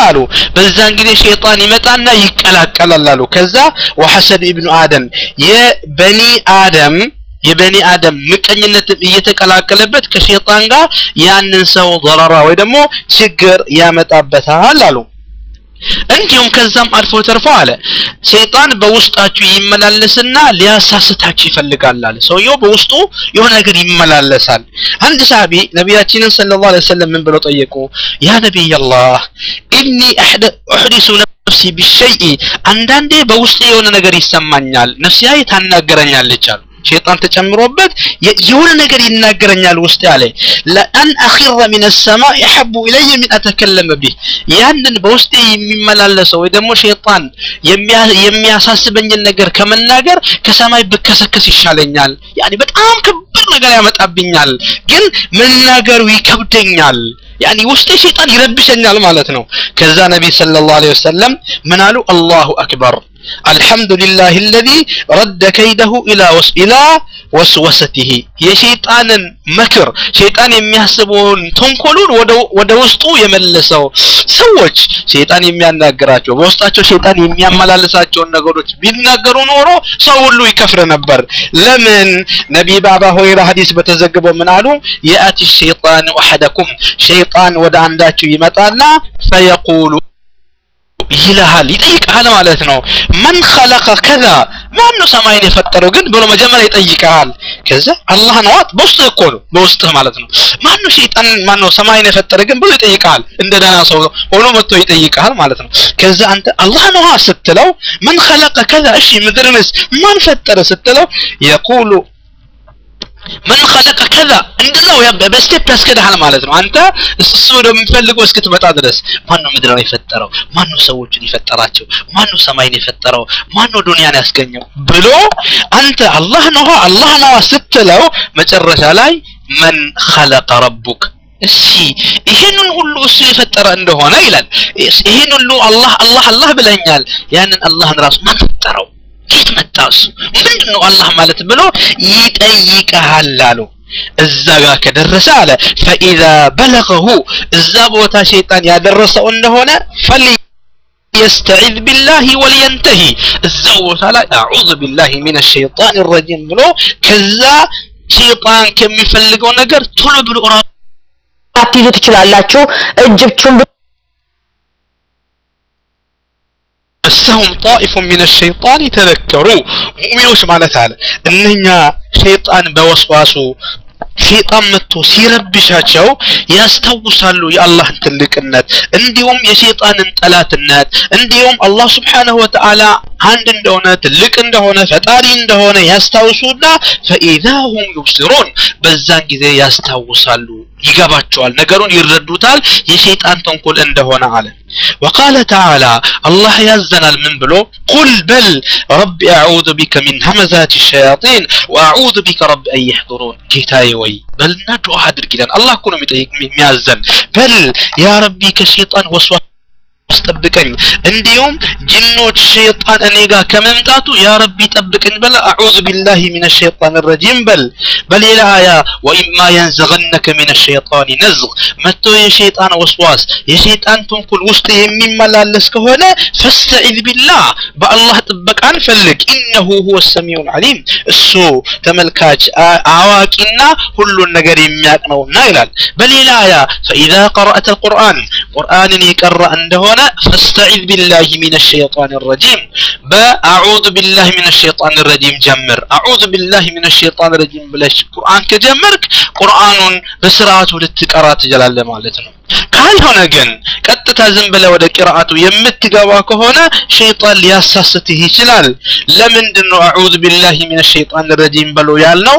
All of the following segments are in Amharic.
አሉ በዛን ጊዜ ሸይጣን ይመጣና ይቀላቀላል አሉ ከዛ ወሐሰድ ኢብኑ አደም የበኒ አደም የበኒ አደም ምቀኝነትም እየተቀላቀለበት ከሸይጣን ጋር ያንን ሰው ضرራ ወይ ደግሞ ችግር ያመጣበታል አሉ እንዲሁም ከዛም አልፎ ተርፎ አለ ሸይጣን በውስጣችሁ ይመላለስና ሊያሳስታችሁ ይፈልጋል አለ ሰውየው በውስጡ የሆነ ነገር ይመላለሳል አንድ ሳቢ ነቢያችንን ሰለላሁ ዐለይሂ ወሰለም ምን ብለው ጠየቁ ያ ነቢይ አላህ ኢኒ አሕዲሱ ነፍሲ ቢሸይእ አንዳንዴ በውስጤ የሆነ ነገር ይሰማኛል ነፍሲያዬ ታናገረኛለች አሉ ሸይጣን ተጨምሮበት የሆነ ነገር ይናገረኛል ውስጥ ያለ ለአን አኺረ ሚን ሰማይ አሐቡ ኢለየ ሚን አተከለመ ቢህ ያንን በውስጤ የሚመላለሰው ወይ ደግሞ ሸይጣን የሚያሳስበኝን ነገር ከመናገር ከሰማይ ብከሰከስ ይሻለኛል ያኔ በጣም ከባድ ነገር ያመጣብኛል ግን መናገሩ ይከብደኛል ያኒ ውስጤ ሸይጣን ይረብሸኛል ማለት ነው ከዛ ነቢ ሰለላሁ ዐለይሂ ወሰለም ምን አሉ አላሁ አክበር الحمد لله الذي رد كيده إلى وس إلى وسوسته የሸይጣንን መክር ሸይጣን የሚያስበውን ተንኮሉን ወደ ውስጡ የመለሰው ሰዎች ሸይጣን የሚያናግራቸው በውስጣቸው ሸይጣን የሚያመላልሳቸውን ነገሮች ቢናገሩ ኖሮ ሰው ሁሉ ይከፍር ነበር ለምን ነቢ በአባ ሁረይራ ሐዲስ በተዘግበው ምን አሉ የአቲ ሸይጣን አሐደኩም ሸይጣን ወደ አንዳችሁ ይመጣና ፈየቁሉ ይልሃል ይጠይቅሃል ማለት ነው መን ኸለቀ ከዛ ማን ነው ሰማይን የፈጠረው ግን ብሎ መጀመሪያ ይጠይቅሃል ከዛ አላህ ነው በውስጥ እኮ ነው በውስጥህ ማለት ነው ማን ነው ሸይጣን ማን ነው ሰማይን የፈጠረ ግን ብሎ ይጠይቅሃል እንደ ደህና ሰው ሆኖ መጥቶ ይጠይቅሃል ማለት ነው ከዛ አንተ አላህ ነው ስትለው መን ኸለቀ ከዛ እሺ ምድርንስ ማን ፈጠረ ስትለው የቁሉ ምን ኸለቀ ከዛ እንደዛው በስቴፕ ያስከዳሃል ማለት ነው አንተ እሱ ወደሚፈልገው እስክትመጣ ድረስ ማን ነው ምድርን የፈጠረው ማን ነው ሰዎችን የፈጠራቸው ማን ነው ሰማይን የፈጠረው ማን ነው ዱንያን ያስገኘው ብሎ አንተ አላህ ነው አላህ ነው ስትለው መጨረሻ ላይ መን ኸለቀ ረቡክ እሺ ይሄንን ሁሉ እሱ የፈጠረ እንደሆነ ይላል ይሄን ሁሉ አላህ አላህ አላህ ብለኛል ያንን አላህን ራሱ ማን ፈጠረው ከየት መጣ እሱ ምንድን ነው አላህ ማለት ብሎ ይጠይቀሃል አሉ እዛ ጋር ከደረሰ አለ ፈኢዛ በለገሁ እዛ ቦታ ሸይጣን ያደረሰው እንደሆነ ፈል يستعذ بالله ولينتهي እዛው ቦታ ላይ አዑዙ ቢላሂ ሚነ ሸይጣን ረጂም ብሎ ከዛ ሸይጣን ከሚፈልገው ነገር ቶሎ ብሎ አትይዙ ትችላላችሁ እጅብቹን مسهم طائف من الشيطان تذكروا مؤمنوش ማለት አለ እነኛ ሸይጣን በወስዋሱ ሸይጣን መጥቶ ሲረብሻቸው ያስታውሳሉ የአላህን ትልቅነት እንዲሁም የሸይጣንን ጠላትነት እንዲሁም አላህ ስብሓንሁ ወተዓላ አንድ እንደሆነ ትልቅ እንደሆነ ፈጣሪ እንደሆነ ያስታውሱና ፈኢዛ ሁም ዩብሲሩን በዛን ጊዜ ያስታውሳሉ ይገባቸዋል ነገሩን ይረዱታል የሸይጣን ተንኮል እንደሆነ አለ وقال تعالى الله يزنال من بلو قل بل رب أعوذ بك من همزات الشياطين وأعوذ بك رب أن يحضرون كتاي وي بل ندعو أحد كده الله كنا ميازن بل يا ربي كشيطان وسوس አስጠብቀኝ እንዲሁም ጅኖች ሸይጣን እኔ ጋር ከመምጣቱ ያ ረቢ ጠብቀኝ በል አዑዙ ቢላሂ ሚነ ሸይጣን ረጂም በል በሌላ አያ ወኢማ የንዘገነከ ሚነ ሸይጣን ነዝግ መጥቶ የሸይጣን ወስዋስ የሸይጣን ተንኩል ውስጥ የሚመላለስ ከሆነ ፈስተዒዝ ቢላህ በአላህ ጥበቃን ፈልግ ኢነሁ ሁወ ሰሚዑል ዓሊም እሱ ተመልካች አዋቂና ሁሉን ነገር የሚያቅ ነውና ይላል በሌላ አያ ፈኢዛ ቀረአተ ልቁርአን ቁርአንን የቀራ እንደሆነ فاستعذ بالله من الشيطان الرجيم بأعوذ بالله من الشيطان الرجيم جمر أعوذ بالله من الشيطان الرجيم بلاش قرآن كجمرك قرآن بسرعة للتقرات جلال مالتنا ካልሆነ ግን ቀጥታ ዝም ብለ ወደ ቂራአቱ የምትገባ ከሆነ ሸይጣን ሊያሳስትህ ይችላል ለምንድን ነው አዑዙ ቢላሂ ሚነ ሸይጣን ረጂም በሎ ያልነው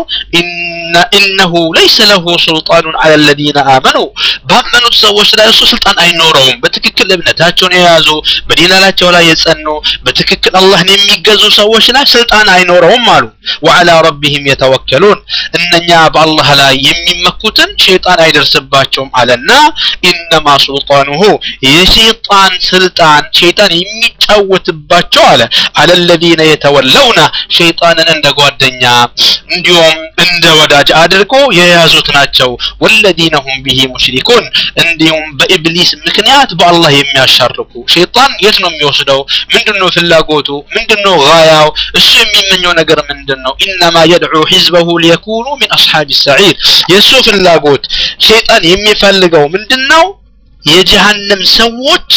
ኢነሁ ለይሰ ለሁ ሱልጣኑን አለ ለዚነ አመኑ ባመኑት ሰዎች ላይ እሱ ስልጣን አይኖረውም በትክክል እምነታቸውን የያዙ በዲናላቸው ላይ የጸኑ በትክክል አላህን የሚገዙ ሰዎች ላይ ስልጣን አይኖረውም አሉ ወዓላ ረቢህም የተወከሉን እነኛ በአላህ ላይ የሚመኩትን ሸይጣን አይደርስባቸውም አለና ኢነማ ሱልጣኑሁ የሸይጣን ስልጣን ሸይጣን የሚጫ የሚጫወትባቸው አለ አለለዚነ የተወለውና ሸይጣንን እንደ ጓደኛ እንዲሁም እንደ ወዳጅ አድርጎ የያዙት ናቸው ወለዚነ ሁም ቢሂ ሙሽሪኩን እንዲሁም በኢብሊስ ምክንያት በአላህ የሚያሻርኩ ሸይጣን የት ነው የሚወስደው ምንድነው ፍላጎቱ ምንድነው ጋያው እሱ የሚመኘው ነገር ምንድን ነው ኢነማ የድዑ ሒዝበሁ ሊየኩኑ ሚን አስሓብ ሰዒር የእሱ ፍላጎት ሸይጣን የሚፈልገው ምንድን ነው የጀሃነም ሰዎች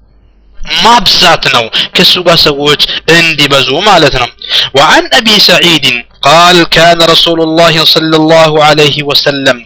ማብዛት ነው ከሱ ጋር ሰዎች እንዲበዙ ማለት ነው وعن أبي سعيد قال كان رسول الله صلى الله عليه وسلم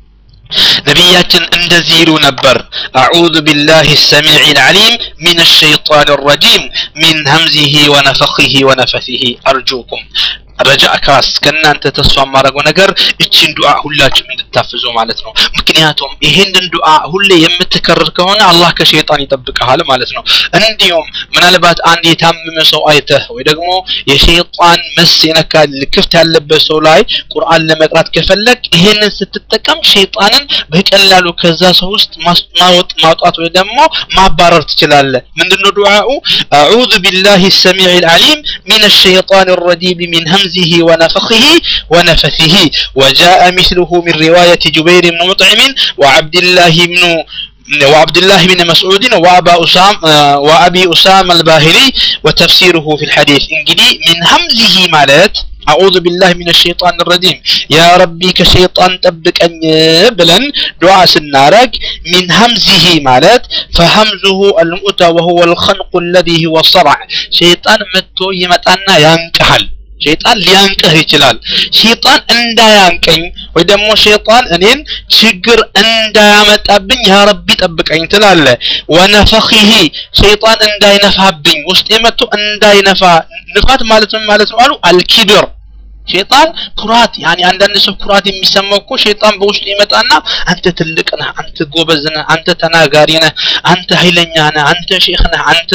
ነቢያችን እንደዚህ ይሉ ነበር አዑዙ ቢላህ ሰሚዕ ልዓሊም ሚን ሸይጣን ረጂም ሚን ሀምዚሂ ወነፈኺሂ ወነፈሲሂ አርጁኩም ረጃ ካስ ከእናንተ ተስፋ የማደርገው ነገር እችን ዱዓ ሁላችሁም እንድታፍዙ ማለት ነው ምክንያቱም ይሄንን ዱዓ ሁሌ የምትከርር ከሆነ አላህ ከሸይጣን ይጠብቀሃል ማለት ነው እንዲሁም ምናልባት አንድ የታመመ ሰው አይተህ ወይ ደግሞ የሸይጣን መስ የነካ ክፍት ያለበት ሰው ላይ ቁርአን ለመቅራት ከፈለግ ይሄንን ስትጠቀም ሸይጣንን በቀላሉ ከዛ ሰው ውስጥ ማወጥ ማውጣት ወይ ደግሞ ማባረር ትችላለህ ምንድነው ዱዓኡ አዑዙ ቢላህ ሰሚዕ ልዓሊም ሚን الشيطان الرجيم من همزه ونفخه ونفثه وجاء مثله من رواية جبير بن مطعم وعبد الله بن وعبد الله بن مسعود وأبا أسام وأبي أسامة الباهلي وتفسيره في الحديث إنجلي من همزه مالت أعوذ بالله من الشيطان الرجيم يا ربي كشيطان تبك أن بلن دعاء سنارك من همزه مالت فهمزه المؤتى وهو الخنق الذي هو الصرع شيطان متو يمتانا ينكحل ሸይጣን ሊያንቅህ ይችላል ሸይጣን እንዳያንቀኝ ወይ ደግሞ ሸይጣን እኔን ችግር እንዳያመጣብኝ ያ ረቢ ጠብቀኝ ትላለ ወነፈኺሂ ሸይጣን እንዳይነፋብኝ ውስጥ የመጥቶ እንዳይነፋ ንፋት ማለት ምን ማለት ነው አሉ አልኪብር ሸይጣን ኩራት ያኒ አንዳንድ ሰው ኩራት የሚሰማው እኮ ሸይጣን በውስጡ ይመጣና አንተ ትልቅ ነህ አንተ ጎበዝ ነህ አንተ ተናጋሪ ነህ አንተ ኃይለኛ ነህ አንተ ሼክ ነህ አንተ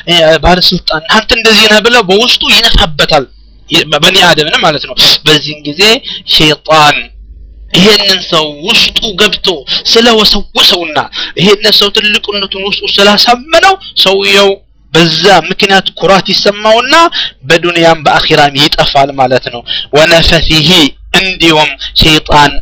ባለስልጣን አንተ እንደዚህ ነህ ብለው በውስጡ ይነፋበታል በኒ አደምን ማለት ነው በዚህን ጊዜ ሸይጣን ይሄንን ሰው ውስጡ ገብቶ ስለወሰወሰውና ይሄንን ሰው ትልቅነቱን ውስጡ ስላሳመነው ሰውየው በዛ ምክንያት ኩራት ይሰማውና በዱንያም በአኺራም ይጠፋል ማለት ነው ወነፈሲሂ እንዲሁም ሸይጣን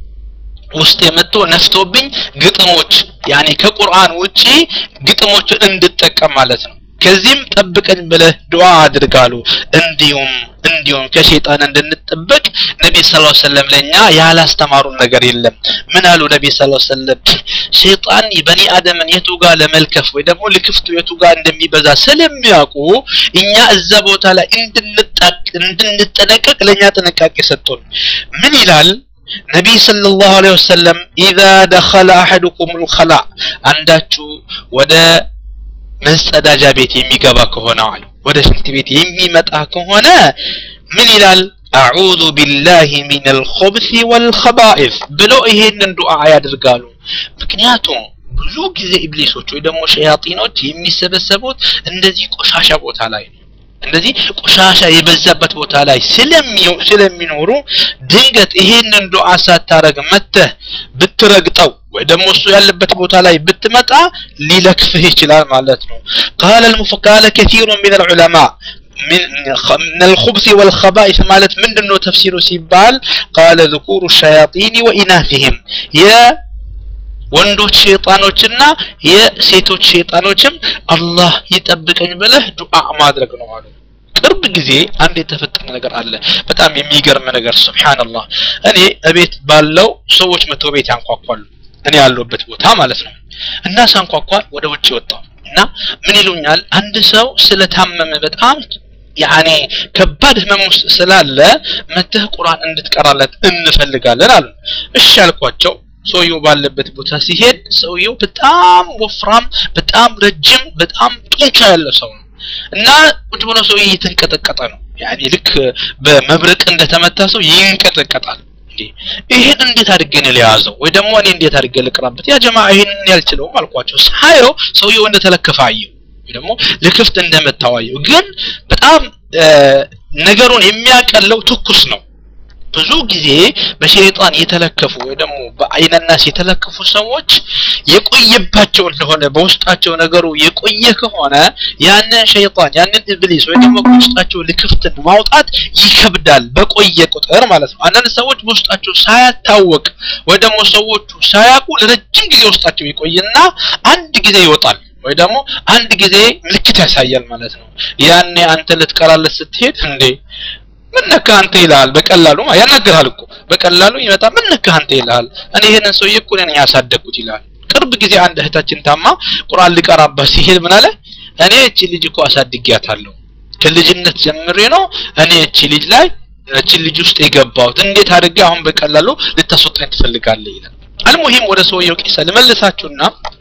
ውስጥ የመጥቶ ነፍቶብኝ ግጥሞች ያኔ ከቁርአን ውጪ ግጥሞችን እንድጠቀም ማለት ነው ከዚህም ጠብቀኝ ብለህ ዱዓ አድርጋሉ እንዲሁም እንዲሁም ከሸይጣን እንድንጠበቅ ነቢ ስ ሰለም ለእኛ ያላስተማሩን ነገር የለም ምን አሉ ነቢ ስ ሰለም ሸይጣን በኒ አደምን የቱ ጋር ለመልከፍ ወይ ደግሞ ልክፍቱ የቱ ጋር እንደሚበዛ ስለሚያውቁ እኛ እዛ ቦታ ላይ እንድንጠነቀቅ ለእኛ ጥንቃቄ ሰጡን ምን ይላል ነቢይ ሰለላሁ ዐለይሂ ወሰለም ኢዛ ደኸለ አሐዱኩም ልኸላ አንዳችሁ ወደ መጸዳጃ ቤት የሚገባ ከሆነ አሉ ወደ ሽንት ቤት የሚመጣ ከሆነ ምን ይላል አዑዙ ቢላሂ ሚን አልኹብሲ ወልኸባኢስ ብሎ ይሄንን ዱዓ ያደርጋሉ ምክንያቱም ብዙ ጊዜ ኢብሊሶች ወይ ደግሞ ሸያጢኖች የሚሰበሰቡት እንደዚህ ቆሻሻ ቦታ ላይ ነው እንደዚህ ቆሻሻ የበዛበት ቦታ ላይ ስለሚኖሩ ድንገት ይሄንን ዱዓ ሳታረግ መተህ ብትረግጠው ወይ ደግሞ እሱ ያለበት ቦታ ላይ ብትመጣ ሊለክፍህ ይችላል ማለት ነው ቃለ ቃለ ከثير من العلماء من من الخبث والخبائث مالت من دنو تفسير سيبال قال ذكور الشياطين وإناثهم يا ወንዶች ሸይጣኖችና የሴቶች ሸይጣኖችም አላህ ይጠብቀኝ ብለህ ዱዓ ማድረግ ነው አሉ ቅርብ ጊዜ አንድ የተፈጠረ ነገር አለ በጣም የሚገርም ነገር ስብሓንላህ እኔ እቤት ባለው ሰዎች መቶ ቤት ያንኳኳሉ እኔ ያለሁበት ቦታ ማለት ነው እና ሳንኳኳ ወደ ውጭ ወጣው እና ምን ይሉኛል አንድ ሰው ስለታመመ በጣም ያኔ ከባድ ህመም ውስጥ ስላለ መተህ ቁርአን እንድትቀራለት እንፈልጋለን አሉ እሺ አልኳቸው ሰውየው ባለበት ቦታ ሲሄድ ሰውየው በጣም ወፍራም በጣም ረጅም በጣም ጡንቻ ያለ ሰው ነው እና ቁጭ ብሎ ሰውዬ እየተንቀጠቀጠ ነው ያኔ ልክ በመብረቅ እንደተመታ ሰው ይንቀጠቀጣል ይሄን እንዴት አድርጌ ነው ሊያዘው ወይ ደግሞ እኔ እንዴት አድርጌ ልቅራበት ያ ጀማ ይሄንን ያልችለውም አልኳቸው ሳየው ሰውየው እንደተለከፈ አየው ወይ ደግሞ ልክፍት እንደመታው አየው ግን በጣም ነገሩን የሚያቀለው ትኩስ ነው ብዙ ጊዜ በሸይጣን የተለከፉ ወይ ደግሞ በአይነናስ የተለከፉ ሰዎች የቆየባቸው እንደሆነ በውስጣቸው ነገሩ የቆየ ከሆነ ያንን ሸይጣን ያንን ኢብሊስ ወይ ደግሞ በውስጣቸው ልክፍትን ማውጣት ይከብዳል በቆየ ቁጥር ማለት ነው አንዳንድ ሰዎች በውስጣቸው ሳያታወቅ ወይ ደግሞ ሰዎቹ ሳያውቁ ለረጅም ጊዜ ውስጣቸው ይቆይና አንድ ጊዜ ይወጣል ወይ ደግሞ አንድ ጊዜ ምልክት ያሳያል ማለት ነው ያኔ አንተ ልትቀራለት ስትሄድ እንዴ ምን ነካ አንተ ይልሃል በቀላሉ ያናግርሃል እኮ በቀላሉ ይመጣ ምን ነካ አንተ ይልሃል እኔ ይሄንን ሰውዬ እኮ ነኝ ያሳደግኩት ይልሃል ቅርብ ጊዜ አንድ እህታችን ታማ ቁርአን ሊቀራባት ሲሄድ ምን አለ እኔ እቺ ልጅ እኮ አሳድጊያታለሁ ከልጅነት ጀምሬ ነው እኔ እቺ ልጅ ላይ እቺ ልጅ ውስጥ የገባሁት እንዴት አድርጌ አሁን በቀላሉ ልታስወጣኝ ትፈልጋለህ ይላል አልሙሂም ወደ ሰውየው ቂሳ ልመልሳችሁና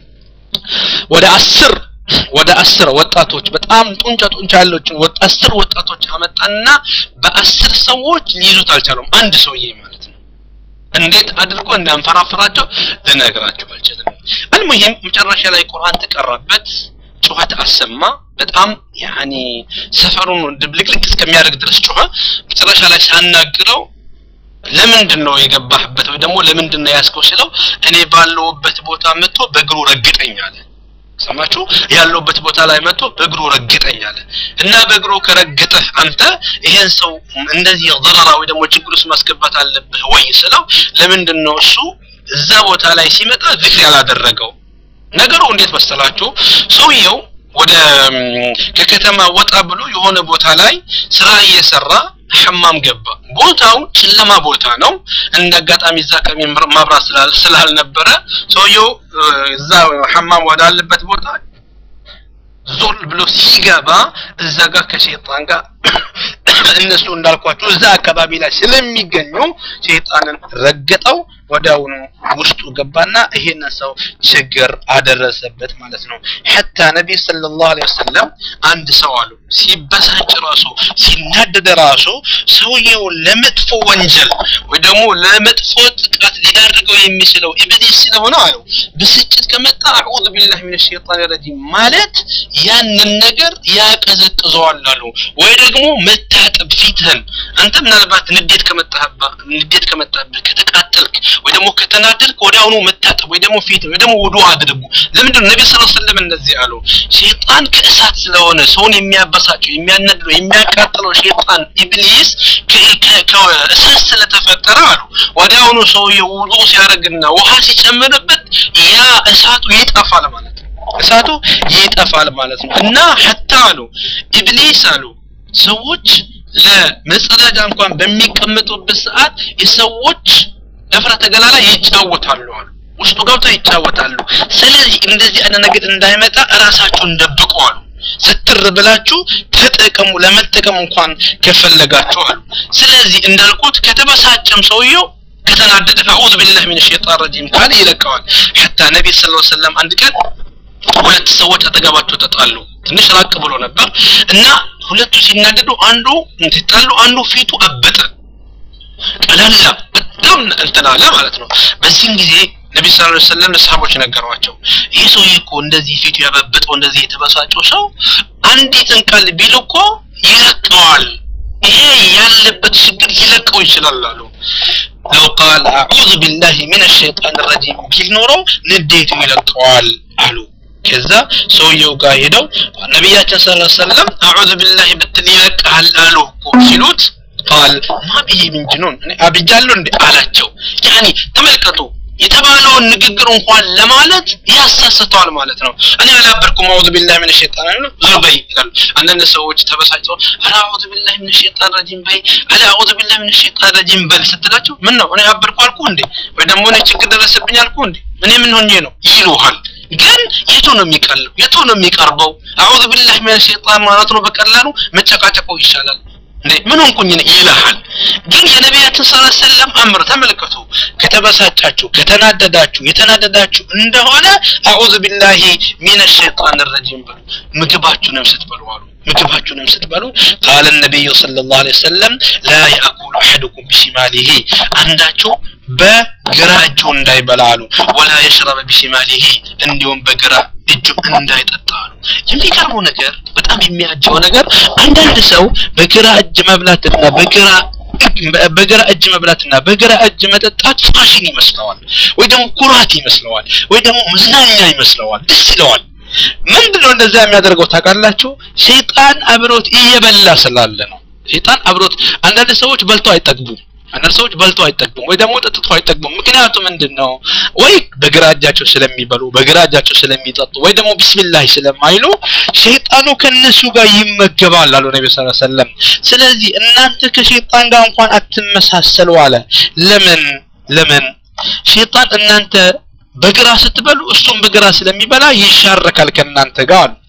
ወደ አስር ወደ አስር ወጣቶች በጣም ጡንቻ ጡንቻ ያለችን ወጥ አስር ወጣቶች አመጣና በአስር ሰዎች ሊይዙት አልቻሉም አንድ ሰውዬ ማለት ነው እንዴት አድርጎ እንዳንፈራፈራቸው ልነግራችሁ አልችልም አልሙሂም መጨረሻ ላይ ቁርአን ተቀራበት ጩኸት አሰማ በጣም ያኒ ሰፈሩን ድብልቅልቅ እስከሚያደርግ ድረስ ጮኸ መጨረሻ ላይ ሲያናግረው ለምንድን ነው የገባህበት ወይ ደግሞ ለምንድን ነው ያስከው ስለው እኔ ባለውበት ቦታ መጥቶ በእግሩ ረግጠኝ አለ ሰማችሁ ያለውበት ቦታ ላይ መጥቶ በእግሩ ረግጠኝ አለ እና በእግሩ ከረገጠህ አንተ ይሄን ሰው እንደዚህ ضرራ ወይ ደግሞ ችግር ውስጥ ማስገባት አለብህ ወይ ስለው ለምንድን ነው እሱ እዛ ቦታ ላይ ሲመጣ ዝክር ያላደረገው ነገሩ እንዴት መሰላችሁ ሰውየው ወደ ከከተማ ወጣ ብሎ የሆነ ቦታ ላይ ስራ እየሰራ ሐማም ገባ ቦታው ጨለማ ቦታ ነው እንደ አጋጣሚ እዛ ቀሚ ማብራት ስላልነበረ ሰውየው እዛ ሐማም ወዳለበት ቦታ ዞር ብሎ ሲገባ እዛ ጋር ከሸይጣን ጋር እነሱ እንዳልኳቸው እዛ አካባቢ ላይ ስለሚገኙ ሸይጣንን ረገጠው ወዲያውኑ ውስጡ ገባና ይሄንን ሰው ችግር አደረሰበት ማለት ነው ሐታ ነቢይ ሰለላሁ ዐለይሂ ወሰለም አንድ ሰው አሉ ሲበሳጭ ራሱ ሲናደድ ራሱ ሰውየው ለመጥፎ ወንጀል ወይ ደግሞ ለመጥፎ ጥቃት ሊዳርገው የሚችለው ኢብሊስ ስለሆነ አሉ ብስጭት ከመጣ አዑዙ ቢላህ ሚነ ሸይጣን ረጂም ማለት ያንን ነገር ያቀዘቅዘዋል አሉ ወይ ደግሞ መታጠብ ፊትህን አንተ ምናልባት ንዴት ከመጣህባ ንዴት ከመጣብህ ከተቃጠልክ ወይ ደግሞ ከተናደድክ ወዲያውኑ መታጠብ ወይ ደግሞ ፊት ወይ ደግሞ ውዱ አድርጉ ለምንድን ነው ነቢ ስ ሰለም እንደዚህ አሉ ሸይጣን ከእሳት ስለሆነ ሰውን የሚያበሳጨው የሚያነድለው የሚያቃጥለው ሸይጣን ኢብሊስ ከእሳት ስለተፈጠረ አሉ ወዲያውኑ ሰውየው ውዱ ሲያደርግና ውሃ ሲጨምርበት ያ እሳቱ ይጠፋል ማለት ነው እሳቱ ይጠፋል ማለት ነው እና ሐታ አሉ ኢብሊስ አሉ ሰዎች ለመጸዳጃ እንኳን በሚቀመጡበት ሰዓት የሰዎች ለፍረተ ገላ ላይ ይጫወታሉ አሉ ውስጡ ገብተው ይጫወታሉ ስለዚህ እንደዚህ አይነት ነገር እንዳይመጣ እራሳችሁን ደብቁ አሉ ስትር ብላችሁ ተጠቀሙ ለመጠቀም እንኳን ከፈለጋችሁ አሉ ስለዚህ እንዳልኩት ከተበሳጨም ሰውየው ከተናደደ አዑዙ ቢላህ ሚነ ሸይጣን ረጂም ካለ ይለቀዋል ሐታ ነቢ ስ ሰለም አንድ ቀን ሁለት ሰዎች አጠገባቸው ተጣሉ ትንሽ ራቅ ብሎ ነበር እና ሁለቱ ሲናደዱ አንዱ ሲጣሉ አንዱ ፊቱ አበጠ ቀላላ በጣም እንትን አለ ማለት ነው በዚህም ጊዜ ነቢ ስ ላ ሰለም ለሰሃቦች ነገሯቸው ይህ ሰውዬ እኮ እንደዚህ ፊቱ ያበበጠው እንደዚህ የተበሳጨው ሰው አንዲትን ቃል ቢል እኮ ይለቀዋል ይሄ ያለበት ችግር ሊለቀው ይችላል አሉ ለው ቃል አዑዙ ቢላህ ምን ሸይጣን ረጂም ቢል ኖሮ ንዴቱ ይለቀዋል አሉ ከዛ ሰውየው ጋር ሄደው ነቢያችን ስ ሰለም አዑዙ ቢላህ ብትል ይለቀሃል አሉ እኮ ሲሉት ቃል ማ ብዬ ምን ጅኑን አብጃለሁ እንዴ አላቸው ያኒ ተመልከቱ የተባለውን ንግግር እንኳን ለማለት ያሳስተዋል ማለት ነው እኔ አላበርኩም አውዙ ቢላህ ምን ሸይጣን ነው ዞር በይ ይላሉ አንዳንድ ሰዎች ተበሳጭተው አላ አውዙ ቢላህ ምን ሸይጣን ረጂም በይ አላ አውዙ ቢላህ ምን ሸይጣን ረጂም በል ስትላቸው ምን ነው እኔ አበርኩ አልኩ እንዴ ወይ ደግሞ እኔ ችግር ደረሰብኝ አልኩ እንዴ እኔ ምን ሆኜ ነው ይሉሃል ግን የቱ ነው የሚቀለው የቱ ነው የሚቀርበው አዑዙ ቢላህ ሚነ ሸይጣን ማለት ነው በቀላሉ መጨቃጨቁ ይሻላል እንዴ ምን ሆንኩኝ ይልሃል ግን የነቢያችን ስ ሰለም አምር ተመልከቱ ከተበሳጫችሁ ከተናደዳችሁ የተናደዳችሁ እንደሆነ አዑዙ ቢላሂ ሚነ ሸይጣን ረጂም በሉ ምግባችሁንም ስትበሉ አሉ ምግባችሁንም ስትበሉ ቃለ ነቢዩ ስለ ላሁ ለ ወሰለም ላ ያእኩሉ አሐድኩም ቢሽማሊሂ አንዳቸው በግራ እጁ እንዳይበላ አሉ ወላ የሽረበ ቢሽማሊሂ እንዲሁም በግራ እጁ እንዳይጠጣ አሉ የሚገርመው ነገር በጣም የሚያጀው ነገር አንዳንድ ሰው በግራ እጅ መብላትና በግራ በግራ እጅ መብላትና በግራ እጅ መጠጣት ፋሽን ይመስለዋል ወይ ደግሞ ኩራት ይመስለዋል ወይ ደግሞ መዝናኛ ይመስለዋል ደስ ይለዋል ምንድነው እንደዛ የሚያደርገው ታውቃላችሁ ሸይጣን አብሮት እየበላ ስላለ ነው ሸይጣን አብሮት አንዳንድ ሰዎች በልተው አይጠግቡም አንዳንድ ሰዎች በልተው አይጠግቡም ወይ ደግሞ ጠጥተው አይጠግቡም ምክንያቱ ምንድን ነው ወይ በግራ እጃቸው ስለሚበሉ በግራ እጃቸው ስለሚጠጡ ወይ ደግሞ ቢስሚላህ ስለማይሉ ሸይጣኑ ከነሱ ጋር ይመገባል አሉ ነቢ ስ ሰለም ስለዚህ እናንተ ከሸይጣን ጋር እንኳን አትመሳሰሉ አለ ለምን ለምን ሸይጣን እናንተ በግራ ስትበሉ እሱም በግራ ስለሚበላ ይሻረካል ከእናንተ ጋር አሉ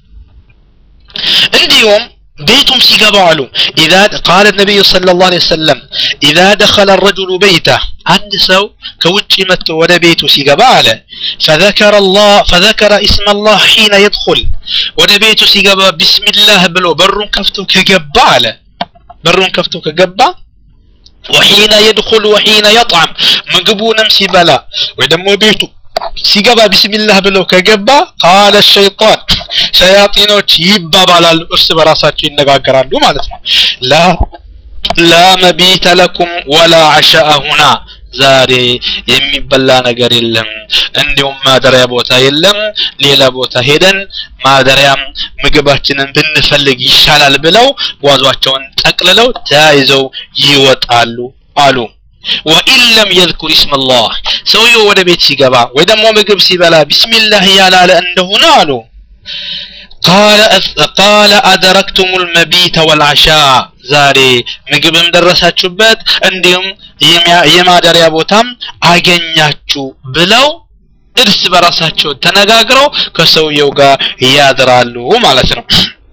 እንዲሁም بيتم سيقبالو إذا قال النبي صلى الله عليه وسلم إذا دخل الرجل بيته عند سو كوتش مت ولا بيته سيقباله فذكر الله فذكر اسم الله حين يدخل ولا بيته سيقبا بسم الله بلو بر كفتو كقباله بر كفتو كقبا وحين يدخل وحين يطعم مقبونا مسيبلا ودمو بيته ሲገባ ቢስሚላህ ብለው ከገባ ቃለ ሸይጣን ሸያጢኖች ይባባላሉ እርስ በራሳቸው ይነጋገራሉ ማለት ነው ላ ላ መቢተ ለኩም ወላ አሻአ ሁና ዛሬ የሚበላ ነገር የለም እንዲሁም ማደሪያ ቦታ የለም ሌላ ቦታ ሄደን ማደሪያም ምግባችንን ብንፈልግ ይሻላል ብለው ጓዟቸውን ጠቅልለው ተያይዘው ይወጣሉ አሉ ወኢን ለም የذኩር እስም ላህ ሰውየው ወደ ቤት ሲገባ ወይ ደግሞ ምግብ ሲበላ ቢስሚላህ ያላለ እንደሆነ አሉ ቃለ አደረክቱም ልመቢተ ወልዓሻ ዛሬ ምግብም ደረሳችሁበት እንዲሁም የማደሪያ ቦታም አገኛችሁ ብለው እርስ በራሳቸው ተነጋግረው ከሰውየው ጋር ያድራሉ ማለት ነው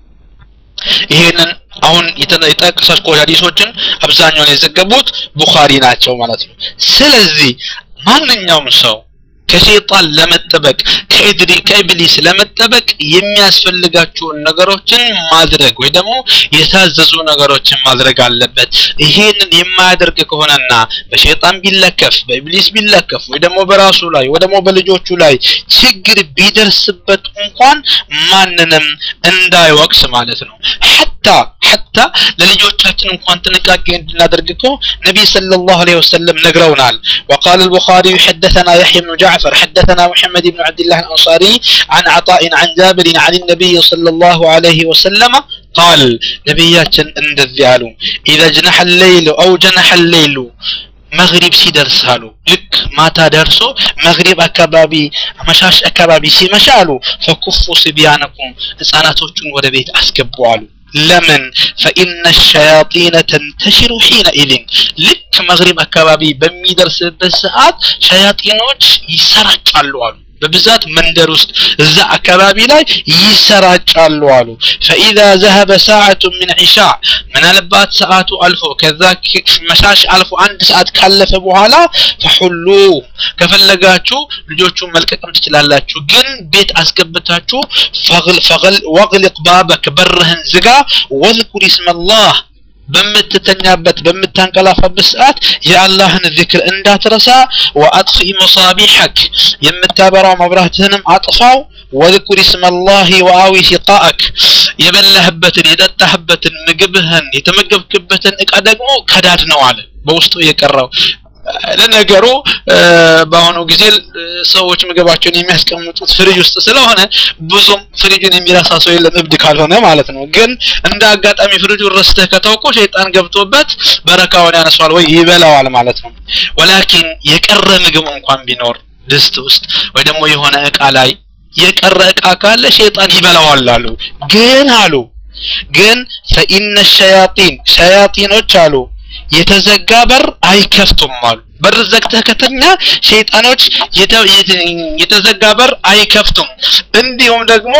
ይሄንን አሁን የጠቀሳቸው ሀዲሶችን አብዛኛውን የዘገቡት ቡኻሪ ናቸው ማለት ነው ስለዚህ ማንኛውም ሰው ከሸይጣን ለመጠበቅ ከኢድሪ ከኢብሊስ ለመጠበቅ የሚያስፈልጋቸውን ነገሮችን ማድረግ ወይ ደግሞ የታዘዙ ነገሮችን ማድረግ አለበት ይሄንን የማያደርግ ከሆነና በሸይጣን ቢለከፍ በኢብሊስ ቢለከፍ ወይ ደግሞ በራሱ ላይ ወይ ደግሞ በልጆቹ ላይ ችግር ቢደርስበት እንኳን ማንንም እንዳይወቅስ ማለት ነው ሐታ ሐታ ለልጆቻችን እንኳን ጥንቃቄ እንድናደርግ እኮ ነቢይ ሰለላሁ ዐለይሂ ወሰለም ነግረውናል وقال البخاري حدثنا يحيى بن جعفر حدثنا محمد بن عبد الله الأنصاري عن عطاء عن جابر عن النبي صلى الله عليه وسلم قال نبياتنا እንደዚህ አሉ إذا جنح الليل أو جنح الليل መግሪብ ሲደርስ አሉ ልክ ማታ ደርሶ መግሪብ አካባቢ አመሻሽ አካባቢ ሲመሻ አሉ ፈኩፉ ስቢያነኩም ህፃናቶቹን ወደ ቤት አስገቡ አሉ ለምን ፈኢነ ሸያጢነ ተንተሽሩ ሒነኢዝን ልክ መግሪብ አካባቢ በሚደርስበት ሰዓት ሸያጢኖች ይሰራጫሉ አሉ በብዛት መንደር ውስጥ እዛ አካባቢ ላይ ይሰራጫሉ አሉ ፈኢዛ ዘሀበ ሰዓቱ ምን ዒሻ ምናልባት ሰዓቱ አልፎ ከዛ መሻሽ አልፎ አንድ ሰዓት ካለፈ በኋላ ፈሑሉ ከፈለጋችሁ ልጆቹን መልቀቅም ትችላላችሁ ግን ቤት አስገብታችሁ ወግልቅ ባበክ በርህን ዝጋ ወዝኩር እስመላህ በምትተኛበት በምታንቀላፋበት ሰዓት የአላህን ዚክር እንዳትረሳ ወአጥፊ መሳቢሐክ የምታበራው መብራትህንም አጥፋው ወذኩር እስመላህ ወአዊ ሲቃአክ የበላህበትን የጠጣህበትን ምግብህን የተመገብክበትን እቃ ደግሞ ከዳድ ነው አለ በውስጡ የቀረው ለነገሩ በአሁኑ ጊዜ ሰዎች ምግባቸውን የሚያስቀምጡት ፍሪጅ ውስጥ ስለሆነ ብዙም ፍሪጅን የሚረሳ ሰው የለም እብድ ካልሆነ ማለት ነው ግን እንደ አጋጣሚ ፍሪጁን ረስተህ ከተውኮ ሸይጣን ገብቶበት በረካውን ያነሷል ወይ ይበላዋል ማለት ነው ወላኪን የቀረ ምግብ እንኳን ቢኖር ድስት ውስጥ ወይ ደግሞ የሆነ እቃ ላይ የቀረ እቃ ካለ ሸይጣን ይበላዋል አሉ ግን አሉ ግን ፈኢነ ሸያጢን ሸያጢኖች አሉ የተዘጋ በር አይከፍቱም አሉ በር ዘግተህ ከተኛ ሸይጣኖች የተዘጋ በር አይከፍቱም እንዲሁም ደግሞ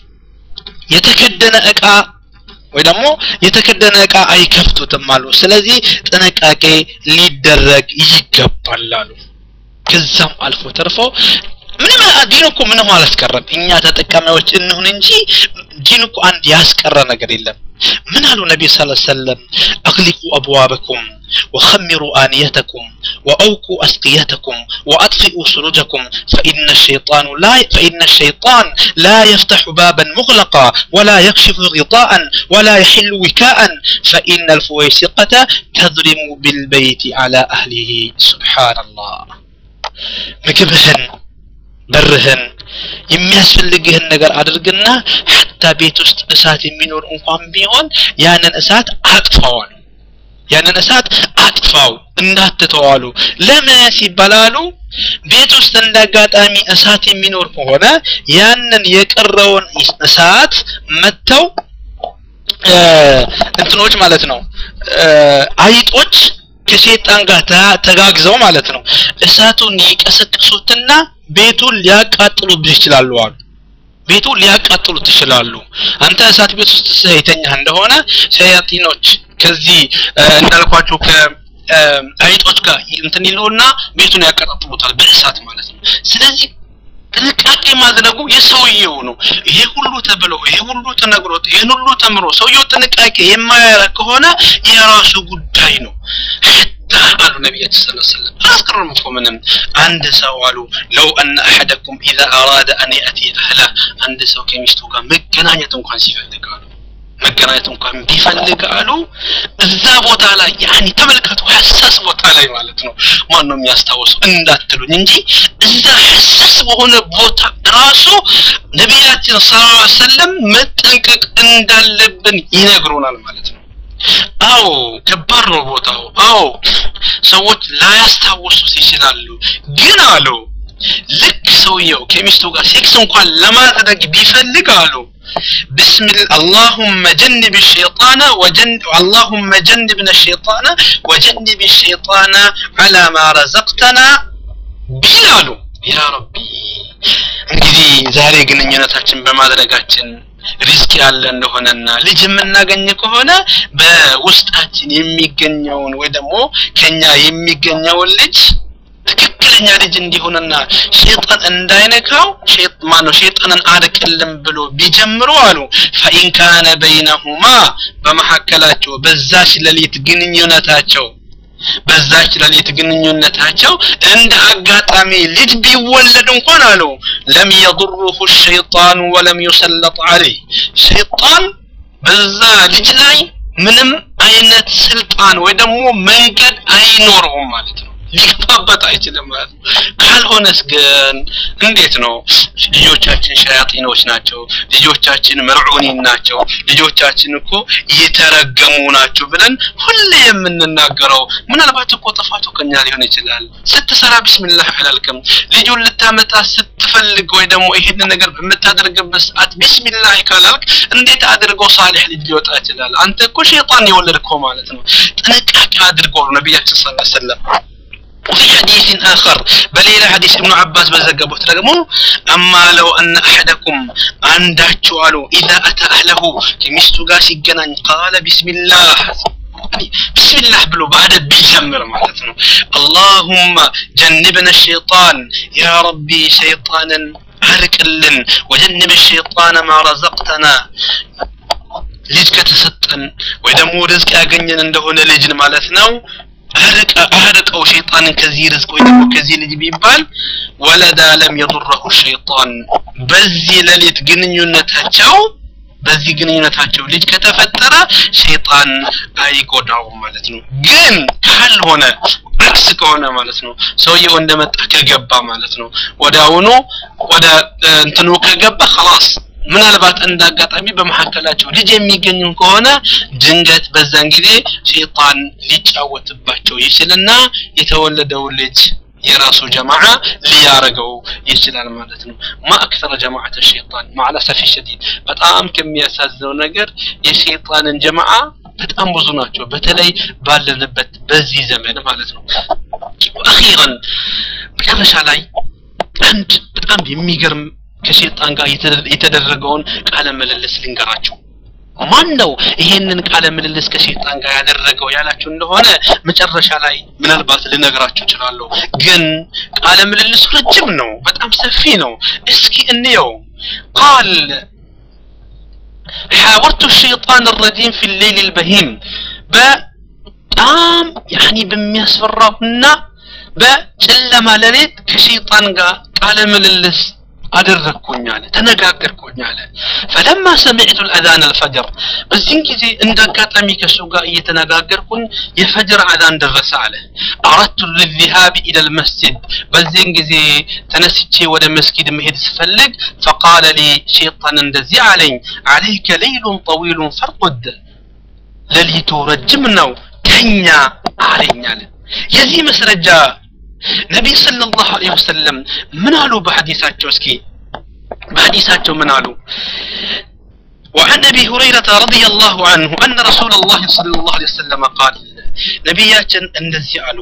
የተከደነ እቃ ወይ ደግሞ የተከደነ እቃ አይከፍቱትም አሉ ስለዚህ ጥንቃቄ ሊደረግ ይገባል አሉ ከዛም አልፎ ተርፎ ምንም ዲን እኮ ምንም አላስቀረም እኛ ተጠቃሚዎች እንሁን እንጂ ጂን እኮ አንድ ያስቀረ ነገር የለም ምን አሉ ነቢ ስ ሰለም አግሊቁ አብዋበኩም وخمروا آنيتكم وأوقوا أسقيتكم وأطفئوا سرجكم فإن الشيطان لا فإن الشيطان لا يفتح بابا مغلقا ولا يكشف غطاء ولا يحل وكاء فإن الفويسقة تظلم بالبيت على أهله سبحان الله مكبهن በርህን የሚያስፈልግህን ነገር አድርግና ሐታ ቤት ውስጥ እሳት የሚኖር እንኳን ቢሆን ያንን እሳት አጥፋዋል ያንን እሳት አጥፋው እንዳትተዋሉ ለምን ሲባላሉ ቤት ውስጥ እንዳጋጣሚ እሳት የሚኖር ከሆነ ያንን የቀረውን እሳት መጥተው እንትኖች ማለት ነው አይጦች ከሴጣን ጋር ተጋግዘው ማለት ነው እሳቱን ይቀሰቅሱትና ቤቱን ሊያቃጥሉብህ ይችላሉ አሉ ቤቱን ሊያቃጥሉት ይችላሉ አንተ እሳት ቤት ውስጥ የተኛህ እንደሆነ ሸያጢኖች ከዚህ እንዳልኳቸው ከአይጦች ጋር እንትን ይሉና ቤቱን ያቀጣጥሉታል በእሳት ማለት ነው ስለዚህ ጥንቃቄ ማድረጉ የሰውየው ነው ይሄ ሁሉ ተብሎ ይሄ ሁሉ ተነግሮት ይሄን ሁሉ ተምሮ ሰውየው ጥንቃቄ የማያረግ ከሆነ የራሱ ጉዳይ ነው አሉ ነቢያችን ስ ሰለም አላስቀረም እኮ ምንም አንድ ሰው አሉ ለው አነ አሐደኩም ኢዛ አራደ አን ያእቲ አህላ አንድ ሰው ከሚስቱ ጋር መገናኘት እንኳን ሲፈልግ አሉ መገናኘት እንኳን ቢፈልግ አሉ እዛ ቦታ ላይ ያኒ ተመልከቱ ሐሳስ ቦታ ላይ ማለት ነው ማን ነው የሚያስታውሰው እንዳትሉኝ እንጂ እዛ ሐሳስ በሆነ ቦታ ራሱ ነቢያችን ስ ሰለም መጠንቀቅ እንዳለብን ይነግሩናል ማለት ነው አዎ ከባድ ነው ቦታው አዎ ሰዎች ላያስታውሱት ይችላሉ ግን አሉ ልክ ሰውየው ከሚስቱ ጋር ሴክስ እንኳን ለማድረግ ቢፈልግ አሉ بسم الله اللهم جنب الشيطان وجنب اللهم جنبنا الشيطان وجنب الشيطان على ما رزقتنا ቢላሉ ያ ረቢ እንግዲህ ዛሬ ግንኙነታችን በማድረጋችን ሪስክ ያለ እንደሆነና ልጅ የምናገኝ ከሆነ በውስጣችን የሚገኘውን ወይ ደግሞ ከኛ የሚገኘውን ልጅ ትክክለኛ ልጅ እንዲሆንና ሸይጣን እንዳይነካው ማነው ሸይጣንን አርቅልን ብሎ ቢጀምሩ አሉ ፈኢን ካነ በይነሁማ በመካከላቸው በዛች ሌሊት ግንኙነታቸው በዛች ሌሊት ግንኙነታቸው እንደ አጋጣሚ ልጅ ቢወለድ እንኳን አሉ ለም የضره الشيطان ولم يسلط عليه ሸይጣን በዛ ልጅ ላይ ምንም አይነት ስልጣን ወይ ደግሞ መንገድ አይኖረውም ማለት ነው ሊገባበት አይችልም ማለት ነው ካልሆነስ ግን እንዴት ነው ልጆቻችን ሸያጢኖች ናቸው ልጆቻችን መልዑኒን ናቸው ልጆቻችን እኮ የተረገሙ ናቸው ብለን ሁሌ የምንናገረው ምናልባት እኮ ጥፋቱ ከኛ ሊሆን ይችላል ስትሰራ ቢስሚላህ አላልክም ልጁን ልታመጣ ስትፈልግ ወይ ደግሞ ይሄን ነገር በምታደርግበት ሰዓት ቢስሚላህ ካላልክ እንዴት አድርገው ሳሊሕ ልጅ ሊወጣ ይችላል አንተ እኮ ሸይጣን የወለድከው ማለት ነው ጥንቃቄ አድርገው ነቢያችን ስ ሰለም وفي حديث آخر بل إلى حديث ابن عباس بزقبه تلقمو أما لو أن أحدكم عندك قالوا إذا أتى أهله كمستو قاسي جنان قال بسم الله بسم الله بلو بعد بيجمر معناتنا اللهم جنبنا الشيطان يا ربي شيطانا አርቅልን ወጀንብ ሸይጣን ማ ረዘቅተና ልጅ ከተሰጠን ወይ ደግሞ ርዝቅ ያገኘን እንደሆነ ልጅን ማለት ነው አርቀው ሸይጣንን ከዚህ ርዝቅ ወይ ደግሞ ከዚህ ልጅ ቢባል ወለዳ ለም የضره ሸይጣን በዚህ ሌሊት ግንኙነታቸው በዚህ ግንኙነታቸው ልጅ ከተፈጠረ ሸይጣን አይጎዳውም ማለት ነው ግን ካልሆነ አክስ ከሆነ ማለት ነው ሰውየው እንደመጣ ከገባ ማለት ነው ወደ አሁኑ ወደ እንትኑ ከገባ خلاص ምናልባት እንዳጋጣሚ በመካከላቸው ልጅ የሚገኙ ከሆነ ድንገት በዛን ጊዜ ሸይጣን ሊጫወትባቸው ይችልና የተወለደው ልጅ የራሱ ጀማዓ ሊያረገው ይችላል ማለት ነው ማ አክተረ ጀማዓት ሸይጣን ማዕለሰፊ ሸዲድ በጣም ከሚያሳዝነው ነገር የሸይጣንን ጀማዓ በጣም ብዙ ናቸው በተለይ ባለንበት በዚህ ዘመን ማለት ነው አኺራን መጨረሻ ላይ አንድ በጣም የሚገርም ከሸይጣን ጋር የተደረገውን ቃለ ምልልስ ልንገራቸው ማን ነው ይሄንን ቃለ ምልልስ ከሸይጣን ጋር ያደረገው ያላችሁ እንደሆነ መጨረሻ ላይ ምናልባት ልነግራችሁ እችላለሁ ግን ቃለ ምልልሱ ረጅም ነው በጣም ሰፊ ነው እስኪ እንየው ቃል حاورت الشيطان الرجيم في الليل البهيم በጣም ያኒ በሚያስፈራውና በጨለማ ሌሊት ከሸይጣን ጋር ቃለ ምልልስ አደረግኩኝ አለ ተነጋገርኩኝ አለ ፈለማ ሰሚዕቱ ልአዛን አልፈጅር በዚህን ጊዜ እንደ አጋጣሚ ከሱ ጋር እየተነጋገርኩኝ የፈጅር አዛን ደረሰ አለ አረቱ ልذهاب ኢለ ልመስጅድ በዚህን ጊዜ ተነስቼ ወደ መስጊድ መሄድ ስፈልግ ፈቃለ ሊ ሸይጣን እንደዚህ አለኝ አለይከ ለይሉን ጠዊሉን ፈርቁድ ሌሊቱ ረጅም ነው ተኛ አለኝ አለ የዚህ መስረጃ ነቢይ ሰለላሁ ዐለይሂ ወሰለም ምን አሉ በሐዲሳቸው እስኪ በሐዲሳቸው ምን አሉ وعن ابي هريره رضي الله عنه ان رسول الله صلى الله عليه وسلم قال نبياتنا እንደዚህ አሉ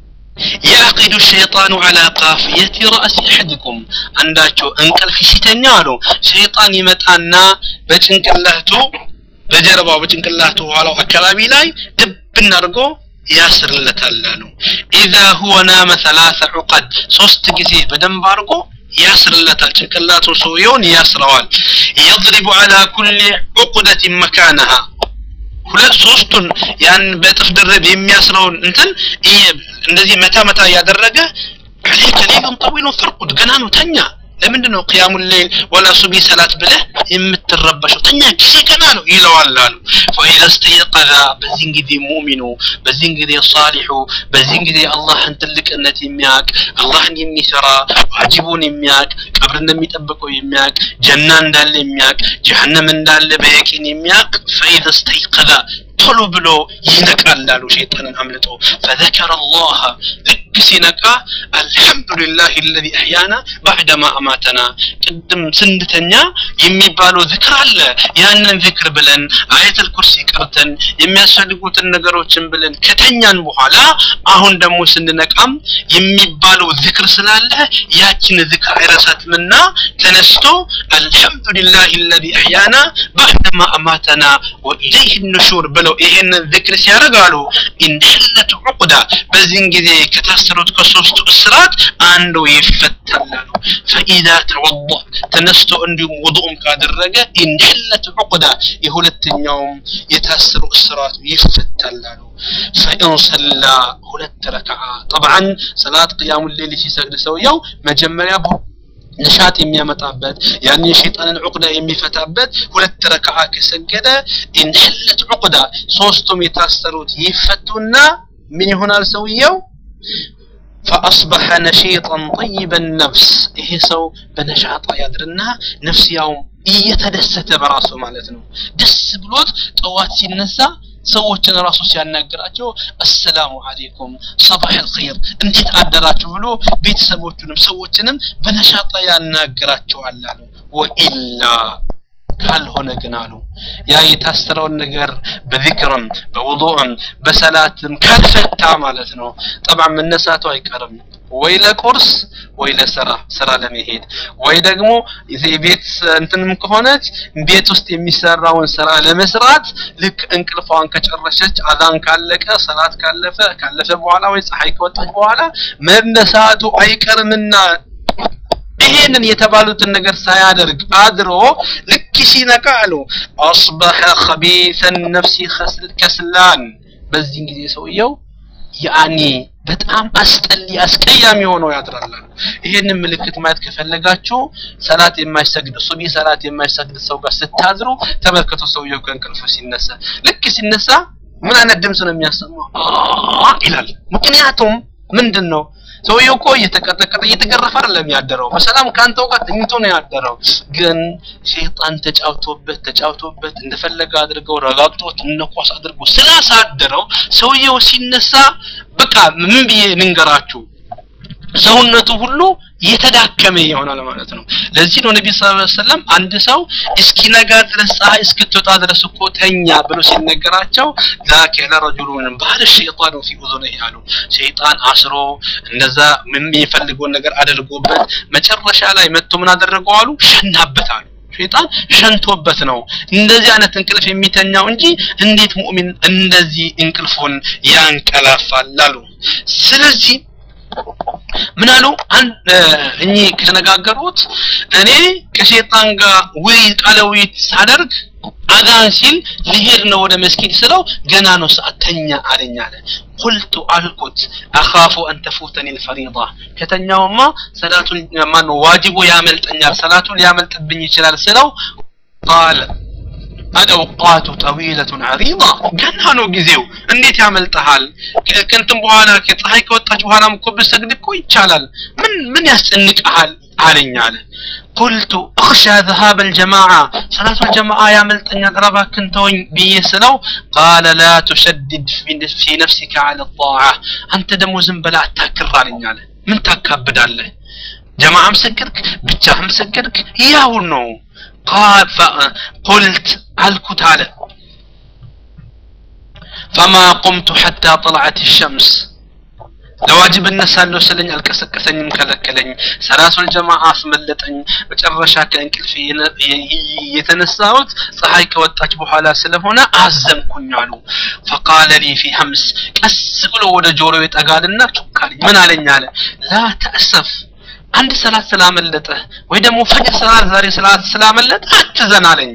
يعقد الشيطان على قافية رأس أحدكم عنداتو انقلف ሲተኛ አሉ ሸይጣን ይመጣና በጭንቅላቱ በጀርባው በጭንቅላቱ ኋላው አካባቢ ላይ ድብን አድርጎ ያስርለታል አሉ ኢዛ ሁወ ናመ ሰላሰ ዑቀድ ሶስት ጊዜ በደንብ አድርጎ ያስርለታል ጭንቅላቱ ሰውየውን ያስረዋል የضرب على كل عقدة مكانها ሁለት ሶስቱን ያን በጥፍ ድርብ የሚያስረውን እንትን እንደዚህ መታ መታ እያደረገ عليك ليل طويل فرقد ገና ነው ተኛ ለምንድን ነው ቅያሙ ሌል ወላ ሱቢ ሰላት ብለህ የምትረበሸው ተኛ ጊዜ ገና ነው ይለዋል አሉ ፈኢዛ ስተየቀዛ በዚህን ጊዜ ሙእሚኑ በዚህን ጊዜ ሳሊሑ በዚህን ጊዜ አላህን ትልቅነት የሚያቅ አላህን የሚሰራ ዋጅቡን የሚያቅ ቀብር እንደሚጠብቀው የሚያቅ ጀና እንዳለ የሚያቅ ጀሀነም እንዳለ በየቂን የሚያቅ ፈኢዛ ስተይቀዛ ቶሎ ብሎ ይነቃል አሉ ሸይጣንን አምልጦ ፈዘከረ አላህ ልክ ሲነቃ አልሐምዱሊላህ አለዚ አሕያና ባዕደማ አማተና ቅድም ስንድተኛ የሚባለው ዝክር አለ ያንን ዝክር ብለን አየተል ኩርሲ ቀርተን የሚያስፈልጉትን ነገሮችን ብለን ከተኛን በኋላ አሁን ደግሞ ስንነቃም የሚባለው ዝክር ስላለ ያችን ዝክር አይረሳትምና ተነስቶ አልሐምዱሊላህ አለዚ አሕያና ባዕደማ አማተና ወኢለይህ ኑሹር ብለው ይሄንን ዝክር ሲያደርጋሉ ኢንሐለት ዑቅዳ በዚህን ጊዜ ከታሰሩት ከሶስቱ እስራት አንዱ ይፈታላሉ ፈኢዛ ተወض ተነስቶ እንዲሁም ውዱኡም ካደረገ ኢንሐለት ዑቅዳ የሁለተኛውም የታሰሩ እስራቱ ይፈታላሉ ፈኢን ሰላ ሁለት ረክዓ ጠብዓን ሰላት ቅያሙ ሌሊ ሲሰግድ ሰውየው መጀመሪያ ንሻጥ የሚያመጣበት ያን የሸይጣንን ዑቅዳ የሚፈታበት ሁለት ረክዓ ከሰገደ ኢንሐለት ዑቅዳ ሶስቱም የታሰሩት ይፈቱና ምን ይሆናል ሰውየው فأصبح نشيطا طيب النفس ይሄ ሰው በነሻጣ ያድርና ነፍስያውም እየተደሰተ በራሱ ማለት ነው ደስ ብሎት ጠዋት ሲነሳ ሰዎችን ራሱ ሲያናግራቸው አሰላሙ አለይኩም ሰባህ አልኸይር እንዴት አደራችሁ ብሎ ቤተሰቦቹንም ሰዎችንም በነሻጣ ያናግራቸዋል አሉ ወኢላ ካልሆነ ግን አሉ ያ የታሰረውን ነገር በዚክርም በውዱእም በሰላትም ካልፈታ ማለት ነው ጠብዓ መነሳቱ አይቀርም ወይ ለቁርስ ወይ ለስራ ስራ ለመሄድ ወይ ደግሞ የቤት እንትንም ከሆነች ቤት ውስጥ የሚሰራውን ስራ ለመስራት ልክ እንቅልፏን ከጨረሰች አዛን ካለቀ ሰላት ካለፈ ካለፈ በኋላ ወይ ፀሐይ ከወጣች በኋላ መነሳቱ አይቀርምና ይሄንን የተባሉትን ነገር ሳያደርግ አድሮ ልክ ሲነቃ አሉ አስበሐ ኸቢሰን ነፍሲ ከስላን በዚህን ጊዜ ሰውየው ያኒ በጣም አስጠሊ አስቀያሚ ሆኖ ያድራል ይሄንን ምልክት ማየት ከፈለጋችሁ ሰላት የማይሰግድ ሱቢ ሰላት የማይሰግድ ሰው ጋር ስታዝሩ ተመልከቱ ሰውየው ከእንቅልፉ ሲነሳ ልክ ሲነሳ ምን አይነት ድምፅ ነው የሚያሰማው ይላል ምክንያቱም ምንድን ነው ሰውየው እኮ እየተቀጠቀጠ እየተገረፈ አይደለም ያደረው በሰላም ካንተው ጋር ተኝቶ ነው ያደረው ግን ሸይጣን ተጫውቶበት ተጫውቶበት እንደፈለገ አድርገው ረጋግጦት እነኳስ አድርጎ ስላሳደረው ሰውየው ሲነሳ በቃ ምን ብዬ ልንገራችሁ ሰውነቱ ሁሉ የተዳከመ ይሆናል ማለት ነው ለዚህ ነው ነቢ ስ ሰለም አንድ ሰው እስኪነጋ ድረስ ፀሐይ እስክትወጣ ድረስ እኮ ተኛ ብሎ ሲነገራቸው ዛከ ለረጁሉን ባህር ሸይጣኑ ፊ ኡዙኒህ አሉ ሸይጣን አስሮ እንደዛ የሚፈልገውን ነገር አድርጎበት መጨረሻ ላይ መጥቶ ምን አደረገው አሉ ሸናበት አሉ ሸይጣን ሸንቶበት ነው እንደዚህ አይነት እንቅልፍ የሚተኛው እንጂ እንዴት ሙእሚን እንደዚህ እንቅልፉን ያንቀላፋል አሉ ስለዚህ ምን አሉ እኚህ ከተነጋገሩት እኔ ከሸይጣን ጋር ውይ ቃለ ውይይት ሳደርግ አዛን ሲል ልሄድ ነው ወደ መስጊድ ስለው ገና ነው ሰዓት ተኛ አለኝ አለ ቁልቱ አልኩት አኻፉ አን ተፉተኒ ልፈሪዳ ከተኛውማ ሰላቱን ማነው ዋጅቡ ያመልጠኛል ሰላቱ ሊያመልጥብኝ ይችላል ስለው ቃል አልአውቃቱ ጠዊለቱን ዐሪዳ ገና ነው ጊዜው እንዴት ያመልጠሃል ከእንትን በኋላ ከፀሐይ ከወጣች በኋላም እኮ ብሰግድ እኮ ይቻላል ምን ምን ያስጨንቀሃል አለኝ አለ ቁልቱ እኽሻ ذهاب الجماعة صلاة الجماعة يا ملتنيا قربا كنتوين بيسلو قال لا تشدد في نفسك على الطاعة أنت دمو زنبلا تاكر علينا من تاكبد عليه جماعة مسكرك بتشاه مسكرك ياو نو قال فقلت الكت على فما قمت حتى طلعت الشمس ለዋጅብ እነሳለሁ ስለኝ አልቀሰቀሰኝም ከለከለኝ ሰላቱል ጀማዓ አስመለጠኝ መጨረሻ ከእንቅልፍ የተነሳሁት ፀሐይ ከወጣች በኋላ ስለሆነ አዘንኩኝ አሉ ፈቃለ ሊ ፊ ሀምስ ቀስ ብሎ ወደ ጆሮ ይጠጋልና ቹካልኝ ምን አለኝ አለ ላ ተእሰፍ አንድ ሰላት ስላመለጠ ወይ ደግሞ ፈጅር ሰላት ዛሬ ሰላት ስላመለጠ አትዘን አለኝ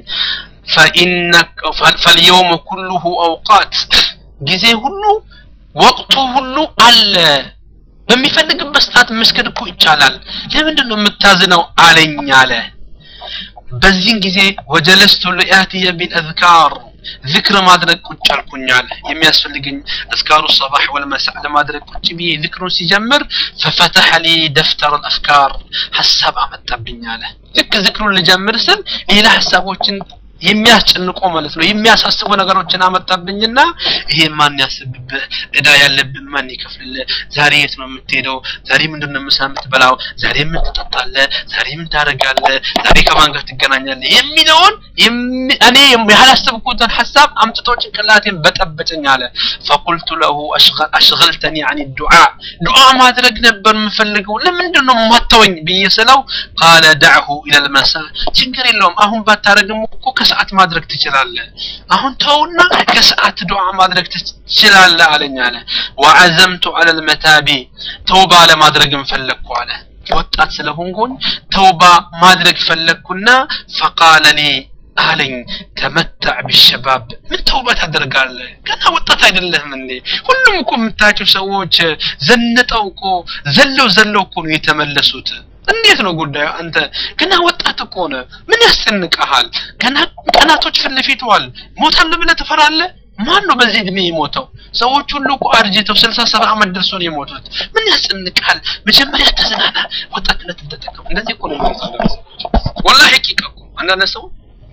ፈልየውም ኩሉሁ አውቃት ጊዜ ሁሉ ወቅቱ ሁሉ አለ በሚፈልግበት ሰዓት መስገድ እኮ ይቻላል ለምንድን ነው የምታዝነው አለኝ አለ በዚህን ጊዜ ወጀለስቱ ሊአትየ ቢልአዝካር ذكر ማድረግ ቁጭ አልኩኝ አለ የሚያስፈልገኝ አዝካሩ ሰባህ ወልመሳዕ ለማድረግ ቁጭ ብዬ ذكሩን ሲጀምር ፈፈተሐ ሊ ደፍተር አልአፍካር ሀሳብ አመጣብኝ አለ ልክ ذكሩን ልጀምር ስል ሌላ ሀሳቦችን የሚያስጨንቆ ማለት ነው የሚያሳስቡ ነገሮችን አመጣብኝና ይሄ ማን ያስብብህ እዳ ያለብን ማን ይከፍልልህ ዛሬ የት ነው የምትሄደው ዛሬ ምንድን ነው ምሳ የምትበላው ዛሬ ምን ትጠጣለህ ዛሬ ምን ታደርጋለህ ዛሬ ከማን ጋር ትገናኛለህ የሚለውን እኔ ያላሰብኩትን ሀሳብ አምጥቶ ጭንቅላቴን በጠበጨኝ አለ ፈቁልቱ ለሁ አሽገልተኒ አን ዱዓ ዱዓ ማድረግ ነበር የምፈልገው ለምንድን ነው ማተወኝ ብዬ ስለው ቃለ ዳዕሁ ኢለልመሳ ችግር የለውም አሁን ባታረግም እኮ ከሰዓት ማድረግ ትችላለህ አሁን ተውና ከሰዓት ዱዓ ማድረግ ትችላለህ አለኝ አለ ወዐዘምቱ አለ ልመታቢ ተውባ ለማድረግም ፈለግኩ አለ ወጣት ስለሆንኩኝ ተውባ ማድረግ ፈለግኩና ፈቃለ ሊ አለኝ ተመታዕ ቢሸባብ ምን ተውባ ታደርጋለህ ገና ወጣት አይደለህም እንዴ ሁሉም እኮ የምታያቸው ሰዎች ዘንጠው እኮ ዘለው ዘለው እኮ ነው የተመለሱት እንዴት ነው ጉዳዩ አንተ ገና ወጣት እኮ ነህ ምን ያስጨንቀሃል ገና ቀናቶች ፊት ለፊት ዋል ሞታለሁ ብለህ ትፈራለህ ማን ነው በዚህ እድሜ የሞተው ሰዎች ሁሉ እኮ አርጅተው ስልሳ ሰባ ዓመት ደርሶ ነው የሞቱት ምን ያስጨንቃል መጀመሪያ ተዝናና ወጣትነት ተጠቀም እንደዚህ እኮ ነው ወላሂ ሐቂቃ እኮ አንዳንድ ሰው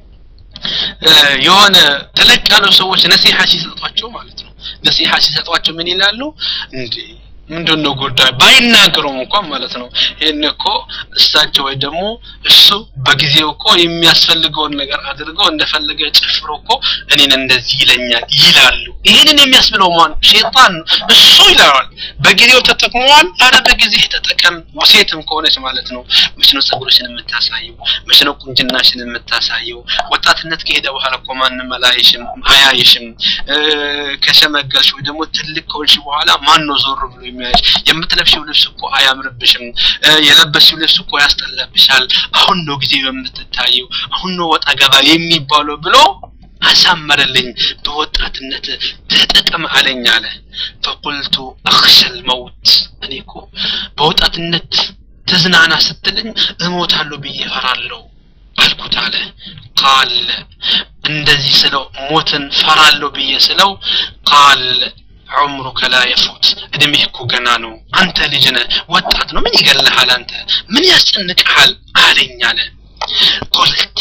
የሆነ ተለቅ ያሉ ሰዎች ነሲሐ ሲሰጧቸው ማለት ነው ነሲሐ ሲሰጧቸው ምን ይላሉ እንዴ ምንድን ነው ጉዳይ ባይናገሩም እንኳን ማለት ነው ይህን እኮ እሳቸው ወይ ደግሞ እሱ በጊዜው እኮ የሚያስፈልገውን ነገር አድርገው እንደፈለገ ጨፍሮ እኮ እኔን እንደዚህ ይለኛል ይላሉ ይህንን የሚያስብለው ማን ሼጣን እሱ ይለዋል በጊዜው ተጠቅመዋል አረ በጊዜ ተጠቀም ሴትም ከሆነች ማለት ነው መች ነው ጸጉርሽን የምታሳየው መች ነው ቁንጅናሽን የምታሳየው ወጣትነት ከሄደ በኋላ እኮ ማንም አላይሽም አያይሽም ከሸመገልሽ ወይ ደግሞ ትልቅ ከሆንሽ በኋላ ማን ነው ዞር ብሎ የሚያይሽ የምትለብሽው ልብስ እኮ አያምርብሽም የለበስሽው ልብስ እኮ ያስጠላብሻል አሁን ነው ጊዜ የምትታየው አሁን ነው ወጣ ገባ የሚባለው ብሎ አሳመረልኝ በወጣትነት ተጠቀም አለኝ አለ ፈቁልቱ አክሸል መውት እኔ እኮ በወጣትነት ተዝናና ስትልኝ እሞታለሁ ብዬ ፈራለሁ አልኩት አለ ቃል እንደዚህ ስለው ሞትን ፈራለሁ ብዬ ስለው ቃል ዑምሩከ ላ የፉት እድሜህ እኮ ገና ነው አንተ ልጅ ነህ ወጣት ነው ምን ይገልሃል አንተ ምን ያስጨንቅሃል አለኝ አለ ቁልት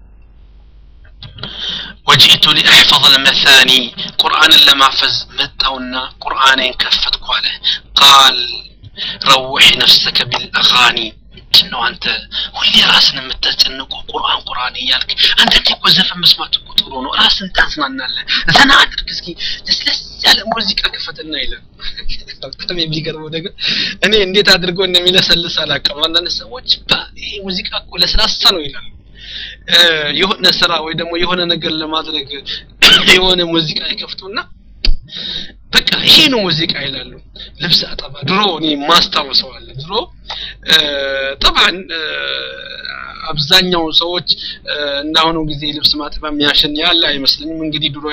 وجئت لأحفظ المثاني قرآن لما فز متونا قرآن كفت قاله قال روح نفسك بالأغاني ነው አንተ ሁሌ ራስን የምታስጨንቁ ቁርአን ቁርአን እያልክ አንዳንዴ እኮ ዘፈን መስማት እኮ ጥሩ ነው ራስን ታዝናናለህ ዘና አድርግ እስኪ ለስለስ ያለ ሙዚቃ ክፈትና ይላል በጣም የሚገርመው ነገር እኔ እንዴት አድርጎ እንደሚለሰልስ አላውቅም አንዳንድ ሰዎች ይሄ ሙዚቃ እኮ ለስላሳ ነው ይላሉ የሆነ ስራ ወይ ደግሞ የሆነ ነገር ለማድረግ የሆነ ሙዚቃ ይከፍቱና በቃ ይሄ ነው ሙዚቃ ይላሉ ልብስ አጠባ ድሮ እኔ ማስታውሰው አለ ድሮ ጠባን አብዛኛው ሰዎች እንዳሁኑ ጊዜ ልብስ ማጠባ የሚያሸን ያለ አይመስለኝም እንግዲህ ድሮ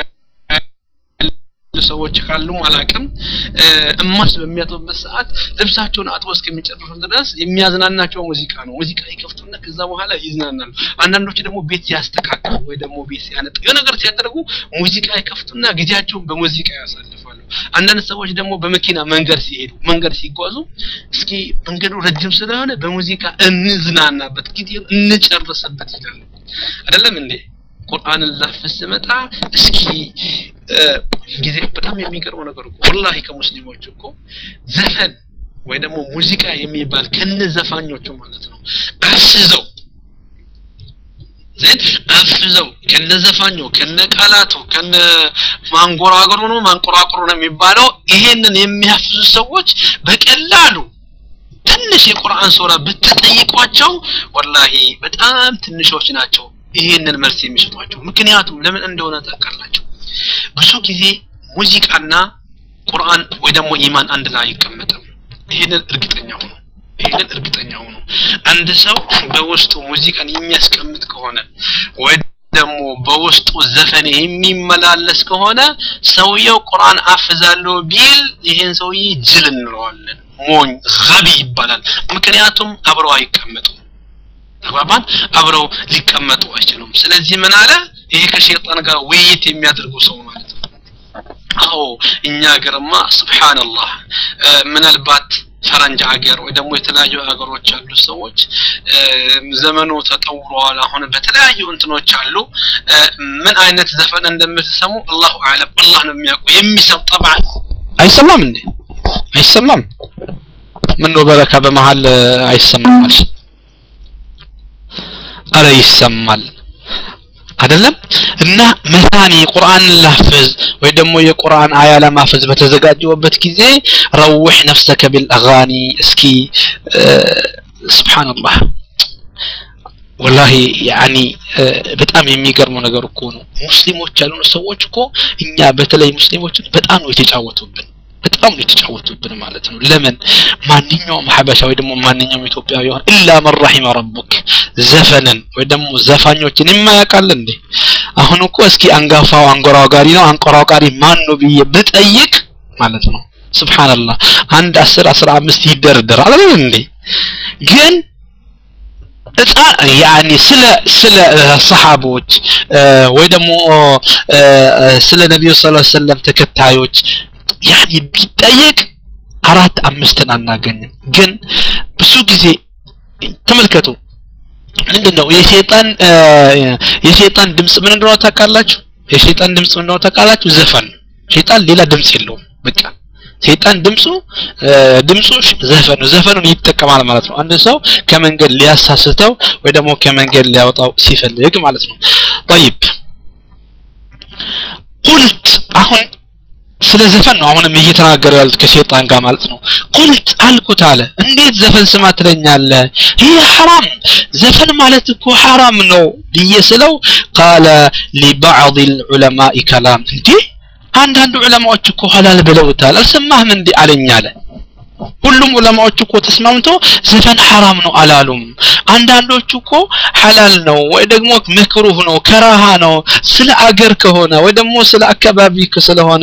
ሰዎች ካሉም አላቅም እማስ በሚያጥቡበት ሰዓት ልብሳቸውን አጥቦ እስከሚጨርሱ ድረስ የሚያዝናናቸው ሙዚቃ ነው ሙዚቃ ይከፍቱና ከዛ በኋላ ይዝናናሉ አንዳንዶች ደግሞ ቤት ሲያስተካክሉ ወይ ደግሞ ቤት ሲያነጡ የሆነ ነገር ሲያደርጉ ሙዚቃ ይከፍቱና ጊዜያቸውን በሙዚቃ ያሳልፋሉ አንዳንድ ሰዎች ደግሞ በመኪና መንገድ ሲሄዱ መንገድ ሲጓዙ እስኪ መንገዱ ረጅም ስለሆነ በሙዚቃ እንዝናናበት ጊዜ እንጨርስበት ይላሉ አይደለም እንዴ ቁርአንን ላፍስ ስመጣ እስኪ ጊዜ በጣም የሚገርመው ነገር እኮ ወላሂ ከሙስሊሞች እኮ ዘፈን ወይ ደግሞ ሙዚቃ የሚባል ከነ ዘፋኞቹ ማለት ነው አስዘው ዘን አፍዘው ከነ ዘፋኙ ከነ ቃላቱ ከነ ማንጎራገሩ ነው ማንቆራቁሩ ነው የሚባለው ይሄንን የሚያፍዙ ሰዎች በቀላሉ ትንሽ የቁርአን ሱራ ብትጠይቋቸው ወላሂ በጣም ትንሾች ናቸው ይህንን መልስ የሚሰጧቸው ምክንያቱም ለምን እንደሆነ ታውቃላችሁ ብዙ ጊዜ ሙዚቃና ቁርአን ወይ ደግሞ ኢማን አንድ ላይ አይቀመጥም ይህንን እርግጠኛ ሆኑ ይህንን እርግጠኛ ሆኑ አንድ ሰው በውስጡ ሙዚቃን የሚያስቀምጥ ከሆነ ወይ ደግሞ በውስጡ ዘፈን የሚመላለስ ከሆነ ሰውየው ቁርአን አፍዛለሁ ቢል ይሄን ሰውዬ ጅል እንለዋለን ሞኝ ገቢ ይባላል ምክንያቱም አብረው አይቀመጡም ተግባባን አብረው ሊቀመጡ አይችሉም ስለዚህ ምን አለ ይሄ ከሸይጣን ጋር ውይይት የሚያደርጉ ሰው ማለት ነው አዎ እኛ ሀገርማ ስብሓንላህ ምናልባት ፈረንጅ ሀገር ወይ ደግሞ የተለያዩ ሀገሮች ያሉ ሰዎች ዘመኑ ተጠውረዋል አሁን በተለያዩ እንትኖች አሉ ምን አይነት ዘፈን እንደምትሰሙ አላሁ አለም አላህ ነው የሚያውቁ የሚሰም ጠብዓ አይሰማም እንዴ አይሰማም ምን ነው በረካ በመሃል አይሰማም አልሽ አረ ይሰማል አይደለም እና መታኒ ቁርአን ላፍዝ ወይ ደግሞ የቁርአን አያ ለማፈዝ በተዘጋጀውበት ጊዜ ረውሕ ነፍሰከ ቢልአጋኒ እስኪ ስብሓንላህ ወላሂ ያኒ በጣም የሚገርመው ነገር እኮ ነው ሙስሊሞች ያልሆኑ ሰዎች እኮ እኛ በተለይ ሙስሊሞችን በጣም ነው የተጫወቱብን በጣም ነው የተጫወቱብን ማለት ነው ለምን ማንኛውም ሀበሻ ወይ ደግሞ ማንኛውም ኢትዮጵያዊ ይሆን ኢላ መን ረሒመ ረቡክ ዘፈንን ወይ ደግሞ ዘፋኞችን የማያውቃል እንዴ አሁን እኮ እስኪ አንጋፋው አንጎራጋሪ ነው አንቆራጋሪ ማን ነው ብዬ ብጠይቅ ማለት ነው ስብሓንላህ አንድ አስር አስራ አምስት ይደርደራል አይደል እንዴ ግን እጣ ያኒ ስለ ስለ ሰሃቦች ወይ ደግሞ ስለ ነቢዩ ስ ሰለም ተከታዮች ያኒ ቢጠየቅ አራት አምስትን አናገኝም ግን ብዙ ጊዜ ተመልከቱ ምንድን ነው የሸይጣን የሸይጣን ድምፅ ምን እንደሆነ ታውቃላችሁ የሸይጣን ድምፅ ምን እንደሆነ ታውቃላችሁ ዘፈን ሸይጣን ሌላ ድምፅ የለውም በቃ ሰይጣን ድምፁ ድምፁ ዘፈን ነው ዘፈኑን ይጠቀማል ማለት ነው አንድ ሰው ከመንገድ ሊያሳስተው ወይ ደግሞ ከመንገድ ሊያወጣው ሲፈልግ ማለት ነው طيب ቁልት አሁን ስለ ዘፈን ነው አሁንም እየተናገረ ያሉት ከሸይጣን ጋር ማለት ነው ቁልት አልኩት አለ እንዴት ዘፈን ስማ ትለኛለህ ይህ ሐራም ዘፈን ማለት እኮ ሐራም ነው ብዬ ስለው ቃለ ሊባዕض العلماء كلام እንዴ አንዳንድ ዑለማዎች እኮ ሐላል ብለውታል አልሰማህም እንዴ አለኝ አለ ሁሉም ዑለማዎች እኮ ተስማምቶ ዘፈን ሐራም ነው አላሉም አንዳንዶቹ እኮ ሐላል ነው ወይ ደግሞ መክሩህ ነው ከራሃ ነው ስለ አገር ከሆነ ወይ ደግሞ ስለ አካባቢ ስለሆነ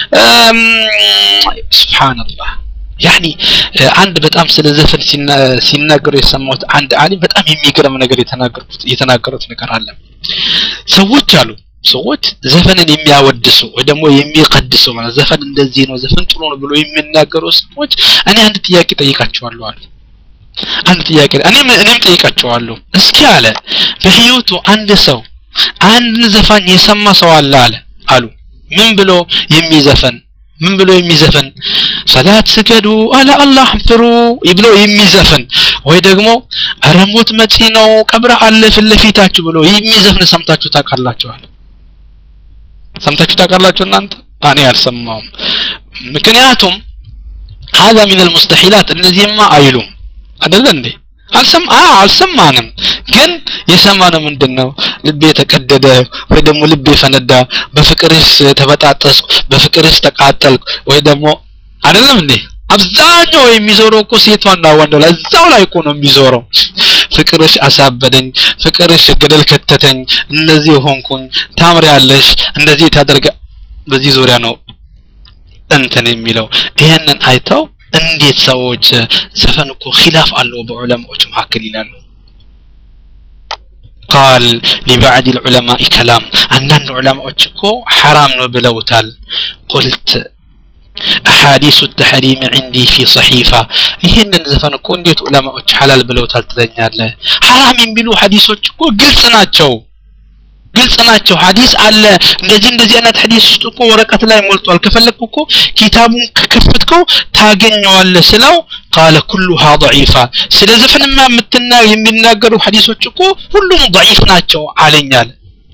ስብሓንላህ ያኒ አንድ በጣም ስለ ዘፈን ሲናገሩ የሰማሁት አንድ አሊም በጣም የሚገርም ነገር የተናገሩት ነገር አለ ሰዎች አሉ ሰዎች ዘፈንን የሚያወድሱ ወይ ደግሞ የሚቀድሱ ማለት ዘፈን እንደዚህ ነው ዘፈን ጥሩ ነው ብሎ የሚናገሩ ሰዎች እኔ አንድ ጥያቄ ጠይቃቸዋለሁ አሉ አንድ ጥያቄ እኔም እኔም ጠይቃቸዋለሁ እስኪ አለ በህይወቱ አንድ ሰው አንድ ዘፋኝ የሰማ ሰው አለ አለ አሉ ምን ብሎ የሚዘፈን ምን ብሎ የሚዘፈን ሰላት ስገዱ አለ አላህ ፍሩ ብሎ የሚዘፈን ወይ ደግሞ ኧረ ሞት መጪ ነው ቀብረ አለ ፊት ለፊታችሁ ብሎ የሚዘፍን ሰምታችሁ ታውቃላችኋል ሰምታችሁ ታውቃላችሁ እናንተ እኔ አልሰማውም ምክንያቱም هذا من المستحيلات እነዚህማ አይሉም አይደለ እንዴ አልሰማ አልሰማንም ግን የሰማነው ምንድን ነው ልቤ ተቀደደ ወይ ደግሞ ልቤ ፈነዳ በፍቅርሽ ተበጣጠስኩ በፍቅርሽ ተቃጠልኩ ወይ ደግሞ አይደለም እንዴ አብዛኛው የሚዞረው እኮ ሴቷና ወንዱ ላይ እዛው ላይ እኮ ነው የሚዞረው ፍቅርሽ አሳበደኝ ፍቅርሽ ገደል ከተተኝ እንደዚህ ሆንኩኝ ታምሪያለሽ እንደዚህ ታደርጋ በዚህ ዙሪያ ነው እንትን የሚለው ይሄንን አይተው እንዴት ሰዎች ዘፈን እኮ ኺላፍ አለው በዑለማዎች መካከል ይላሉ ቃል ሊባዕድ ልዑለማኢ ከላም አንዳንድ ዑለማዎች እኮ ሐራም ነው ብለውታል ቁልት አሐዲሱ ተሕሪም ዕንዲ ፊ ሰሒፋ ይህንን ዘፈን እኮ እንዴት ዑለማዎች ሐላል ብለውታል ትለኛለህ ሐራም የሚሉ ሐዲሶች እኮ ግልጽ ናቸው ግልጽ ናቸው ሐዲስ አለ እንደዚህ እንደዚህ አይነት ሐዲስ ውስጥ እኮ ወረቀት ላይ ሞልቷል ከፈለግኩ እኮ ኪታቡን ከከፈትከው ታገኘዋለህ ስለው ቃለ ኩሉሃ ضعيفة ስለ ዘፈንማ የምትና የሚናገሩ ሐዲሶች እኮ ሁሉም ضعيف ናቸው አለኛል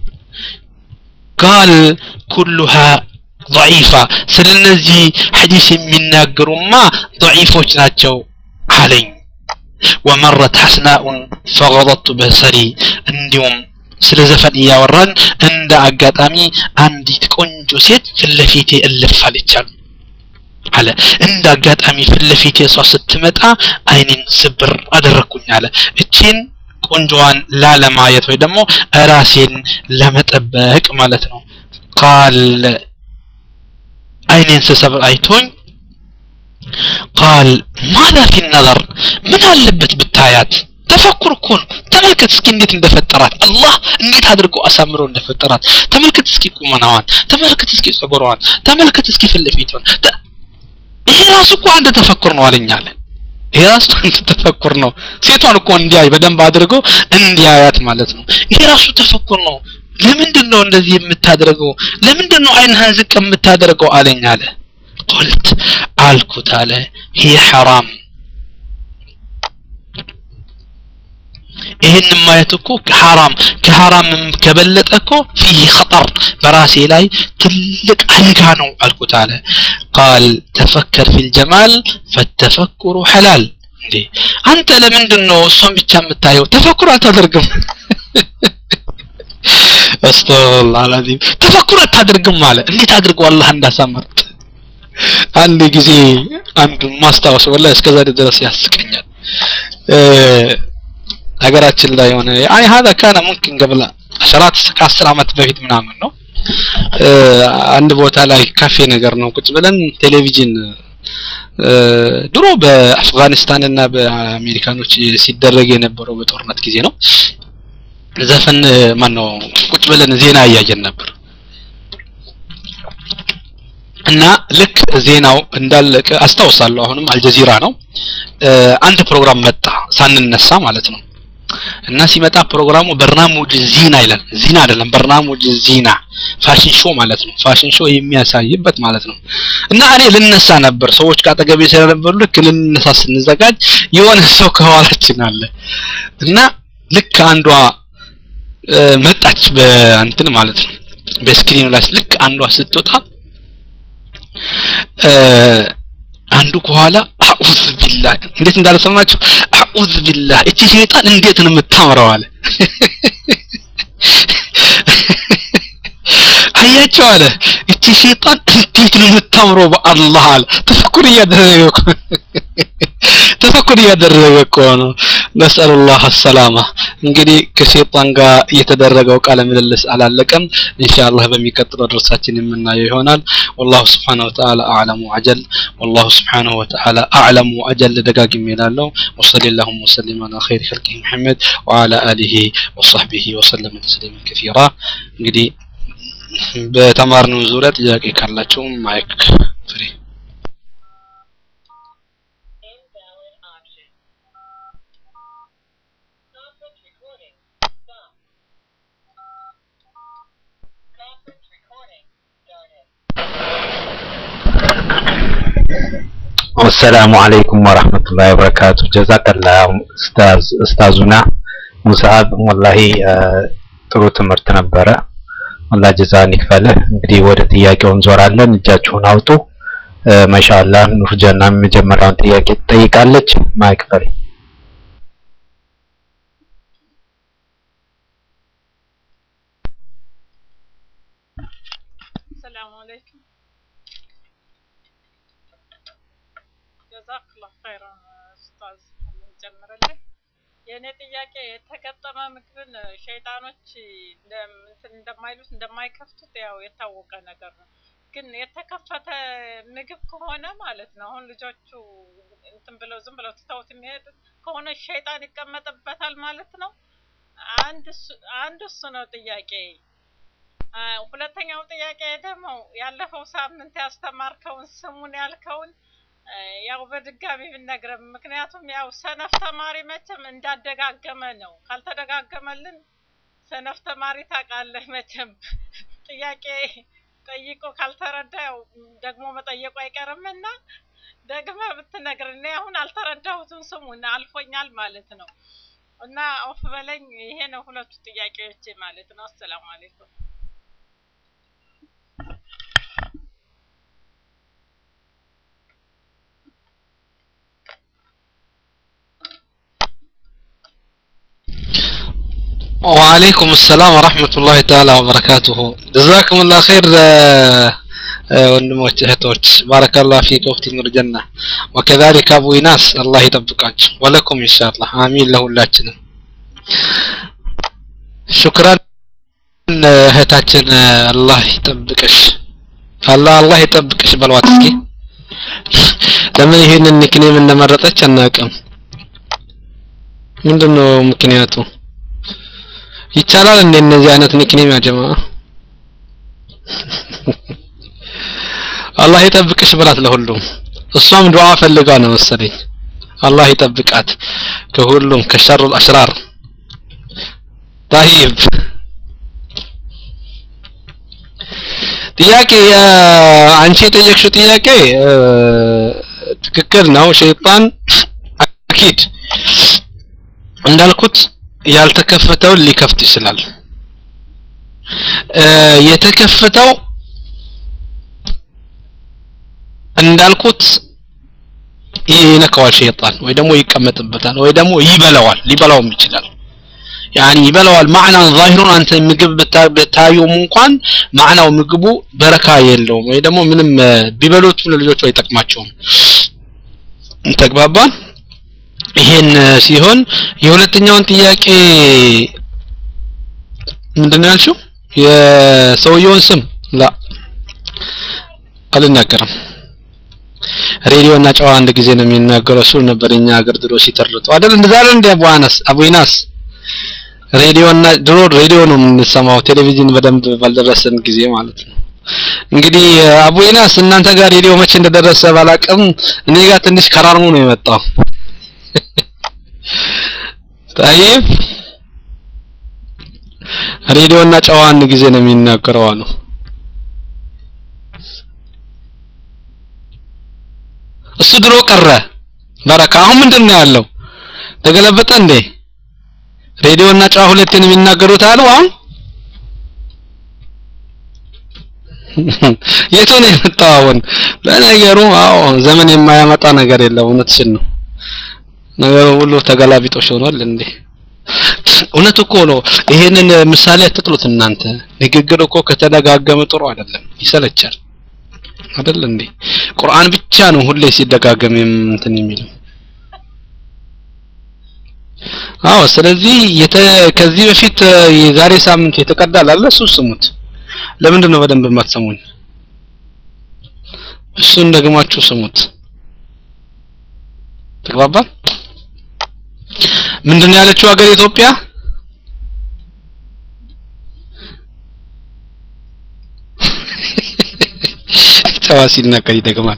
ቃል ኩሉሃ ضعيفة ስለ እነዚህ ሐዲስ የሚናገሩማ ضعيፎች ናቸው አለኝ ወመረት ሐስናኡን ፈغضضت በሰሪ እንዲሁም ስለ ዘፈን እያወራን እንደ አጋጣሚ አንዲት ቆንጆ ሴት ፍለፊቴ እልፍ አለቻል አለ እንደ አጋጣሚ ፍለፊቴ እሷ ስትመጣ አይኔን ስብር አደረግኩኝ አለ እቺን ቆንጆዋን ላለማየት ወይ ደግሞ ራሴን ለመጠበቅ ማለት ነው ቃል አይኔን ስሰብር አይቶኝ ቃል ማዛ ፊ ነዘር ምን አለበት ብታያት ተፈኩር እኮ ነው ተመልከት እስኪ እንዴት እንደፈጠራት አላህ እንዴት አድርጎ አሳምሮ እንደፈጠራት ተመልከት እስኪ ቁመናዋን ተመልከት እስኪ ጸጉሯን ተመልከት እስኪ ፍለፊቷን ይሄ ራሱ እኮ አንድ ተፈኩር ነው አለኛለ ይሄ ራሱ አንድ ተፈኩር ነው ሴቷን እኮ እንዲያይ በደንብ አድርጎ እንዲያያት ማለት ነው ይሄ ራሱ ተፈኩር ነው ለምንድን ነው እንደዚህ የምታደርገው ለምንድን ነው አይንህን ዝቅ የምታደርገው አለኝ አለ ቁልት አልኩት አለ ይህ ሐራም ይህን ማየት እኮ ሐራም ከሐራም ከበለጠ እኮ ፊህ ኸጠር በራሴ ላይ ትልቅ አደጋ ነው አልኩት አለ ቃል ተፈከር ፊል ጀማል ፈተፈኩሩ ሐላል እንዴ አንተ ለምንድን ነው እሷን ብቻ የምታየው ተፈኩር አታደርግም አስተላህ አልዓዚም ተፈኩር አታደርግም አለ እንዴት አድርጎ አላህ እንዳሳመርት አንድ ጊዜ አንድ ማስታወስ ወላሂ እስከዛሬ ድረስ ያስቀኛል ሀገራችን ላይ የሆነ አይ هذا كان ممكن قبل عشرات ከአስር አመት በፊት ምናምን ነው አንድ ቦታ ላይ ካፌ ነገር ነው ቁጭ ብለን ቴሌቪዥን ድሮ በአፍጋኒስታን እና በአሜሪካኖች ሲደረግ የነበረው በጦርነት ጊዜ ነው ዘፈን ማን ነው ቁጭ ብለን ዜና እያየን ነበር እና ልክ ዜናው እንዳለቀ አስታውሳለሁ አሁንም አልጀዚራ ነው አንድ ፕሮግራም መጣ ሳንነሳ ማለት ነው እና ሲመጣ ፕሮግራሙ በርናሙጅ ዚና ይላል ዚና አይደለም በርናሙጅ ዚና ፋሽን ሾው ማለት ነው ፋሽን ሾው የሚያሳይበት ማለት ነው እና እኔ ልነሳ ነበር ሰዎች ካጠገቤ ስለነበሩ ልክ ልነሳ ስንዘጋጅ የሆነ ሰው ከኋላችን አለ እና ልክ አንዷ መጣች በእንትን ማለት ነው በስክሪኑ ላይ ልክ አንዷ ስትወጣ አንዱ ከኋላ አዑዝ ቢላህ እንዴት እንዳልሰማችሁ አዑዝ ቢላህ እቺ ሸይጣን እንዴት ነው የምታምረው አለ አያቸው አለ እቺ ሸይጣን እንዴት ነው የምታምረው በአላህ አለ ተፈኩር እያደረገ እኮ ተፈኩር እያደረገ እኮ ነው ነስአሉላህ አሰላማ እንግዲህ ከሸይጣን ጋር የተደረገው ቃለ ምልልስ አላለቀም ኢንሻአላህ በሚቀጥለው ድርሳችን የምናየው ይሆናል والله سبحانه وتعالى أعلم وأجل والله سبحانه وتعالى أعلم وأجل دقاقم يلاله وصلى اللهم وسلم على خير خلقه محمد وعلى آله وصحبه وسلم تسليما كثيرا እንግዲህ በተማርነው ዙሪያ ጥያቄ ካላችሁ ማይክ ፍሪ Invalid option. Conference recording. Stop. Conference recording started. አሰላሙ አለይኩም ወራህመቱላሂ ወበረካቱ ጀዛከላ ኡስታዝ ኡስታዙና ሙሳብ ወላሂ ጥሩ ትምህርት ነበረ አላህ ጀዛን ይክፈልህ እንግዲህ ወደ ጥያቄው እንዞራለን እጃችሁን አውጡ ማሻአላህ ኑር ጀና የመጀመሪያውን ጥያቄ ትጠይቃለች ማይክ ፈሪ ሰላም አለይኩም ጀዛክላህ ኸይራን ኡስታዝ አላህ ይጨምርልህ። የእኔ ጥያቄ የተገጠመ ምግብን ሸይጣኖች እንደም- እንትን እንደማይሉት እንደማይከፍቱት ያው የታወቀ ነገር ነው። ግን የተከፈተ ምግብ ከሆነ ማለት ነው አሁን ልጆቹ እንትን ብለው ዝም ብለው ትተውት የሚሄዱት ከሆነ ሸይጣን ይቀመጥበታል ማለት ነው። አንድ እሱ- አንድ እሱ ነው ጥያቄ። አ፣ ሁለተኛው ጥያቄ ደግሞ ያለፈው ሳምንት ያስተማርከውን ስሙን ያልከውን አ፣ ያው በድጋሚ ብነግረን፣ ምክንያቱም ያው ሰነፍ ተማሪ መቼም እንዳደጋገመ ነው። ካልተደጋገመልን ሰነፍ ተማሪ ታውቃለህ መቼም ጥያቄ ጠይቆ ካልተረዳ ያው ደግሞ መጠየቁ አይቀርምና ደግመ ብትነግር እኔ አሁን አልተረዳሁትም ስሙን አልፎኛል ማለት ነው። እና ኦፍ በለኝ። ይሄ ነው ሁለቱ ጥያቄዎች ማለት ነው። አሰላሙ አለይኩም። وعليكم السلام ورحمة الله تعالى وبركاته جزاكم الله خير آه، آه، ወንድሞች እህቶች ባረከላህ ፊክ ወፍቲ ኑር ጀና ወከዛሊከ አቡ ኢናስ አላህ ይጠብቃችሁ ወለኩም ኢንሻአላህ አሚን ለሁላችንም ሹክራን እህታችን አላህ ይጠብቅሽ አላህ አላህ ይጠብቅሽ በሏት እስኪ ለምን ይሄንን ኒክኔም እንደመረጠች አናውቅም ምንድነው ምክንያቱ ይቻላል እንደ እነዚህ አይነት ኒክኔም ያጀማ አላህ ይጠብቅሽ ብላት ለሁሉም እሷም ዱዓ ፈልጋ ነው መሰለኝ አላህ ይጠብቃት ከሁሉም ከሸሩ አሽራር طيب ጥያቄ አ- አንቺ የጠየቅሽው ጥያቄ አ፣ ትክክል ነው ሸይጣን አኪድ እንዳልኩት ያልተከፈተውን ሊከፍት ይችላል እ፣ የተከፈተው እንዳልኩት ይነካዋል ሸይጣን ወይ ደግሞ ይቀመጥበታል ወይ ደግሞ ይበላዋል ሊበላውም ይችላል ያኒ ይበላዋል ማዕናን ዛሂሩን አንተ ምግብ ብታ- ብታዩም እንኳን ማዕናው ምግቡ በረካ የለውም ወይ ደግሞ ምንም እ፣ ቢበሉትም ለልጆቹ አይጠቅማቸውም ተግባባን ይሄን እ፣ ሲሆን የሁለተኛውን ጥያቄ ምንድነው ያልሽው የሰውየውን ስም ላ አልናገርም ሬዲዮ እና ጨዋ አንድ ጊዜ ነው የሚናገረው እሱ ነበር እኛ ሀገር ድሮ ሲተርጡ አይደል እንደዛ አይደል እንደ አቡ አናስ አቡ ኢናስ ሬዲዮ እና ድሮ ሬዲዮ ነው የምንሰማው ቴሌቪዥን በደንብ ባልደረሰን ጊዜ ማለት ነው እንግዲህ አቡ ኢናስ እናንተ ጋር ሬዲዮ መቼ እንደደረሰ ባላቅም እኔ ጋር ትንሽ ከራርሞ ነው የመጣው طيب ሬዲዮ እና ጨዋ አንድ ጊዜ ነው የሚናገረው አሉ እሱ ድሮ ቀረ በረካ አሁን ምንድን ነው ያለው ተገለበጠ እንዴ ሬዲዮ እና ጨዋ ሁለቴን የሚናገሩት አሉ አሁን የቱ ነው የመጣው አሁን ለነገሩ አዎ ዘመን የማያመጣ ነገር የለም እውነትሽን ነው ነገሩ ሁሉ ተገላቢጦሽ ሆኗል እንዴ እውነት እኮ ነው ይሄንን ምሳሌ አትጥሉት እናንተ ንግግር እኮ ከተደጋገመ ጥሩ አይደለም ይሰለቻል አይደል እንዴ ቁርአን ብቻ ነው ሁሌ ሲደጋገም የም- እንትን የሚለው አዎ ስለዚህ የተ ከዚህ በፊት እ፣ የዛሬ ሳምንት የተቀዳል አለ እሱ ስሙት ለምንድን ነው በደንብ የማትሰሙኝ እሱን ደግማችሁ ስሙት ተግባባን ምንድን ነው ያለችው ሀገር ኢትዮጵያ ጨዋ ሲናገር ይደግማል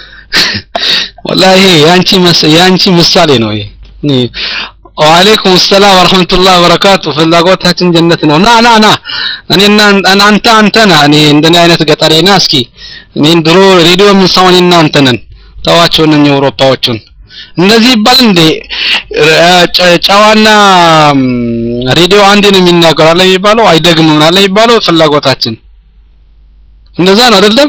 ወላሂ ያንቺ መስ- ያንቺ ምሳሌ ነው ይሄ እኔ ወአለይኩም ሰላም ወራህመቱላሂ ወበረካቱ ፍላጎታችን ጀነት ነው ና ና ና እኔና አን- አንተ አንተ ነህ እኔ እንደኔ አይነት ገጠሬ ና እስኪ እኔን ድሮ ሬዲዮ የምንሰማው እኔና አንተ ነን ተዋቸው እነኚህ አውሮፓዎቹን እንደዚህ ይባል እንዴ ረ- ጨ- ጨዋና ም፣ ሬዲዮ አንድ ነው የሚናገር አለ የሚባለው አይደግምም አለ የሚባለው ፍላጎታችን እንደዛ ነው አይደለም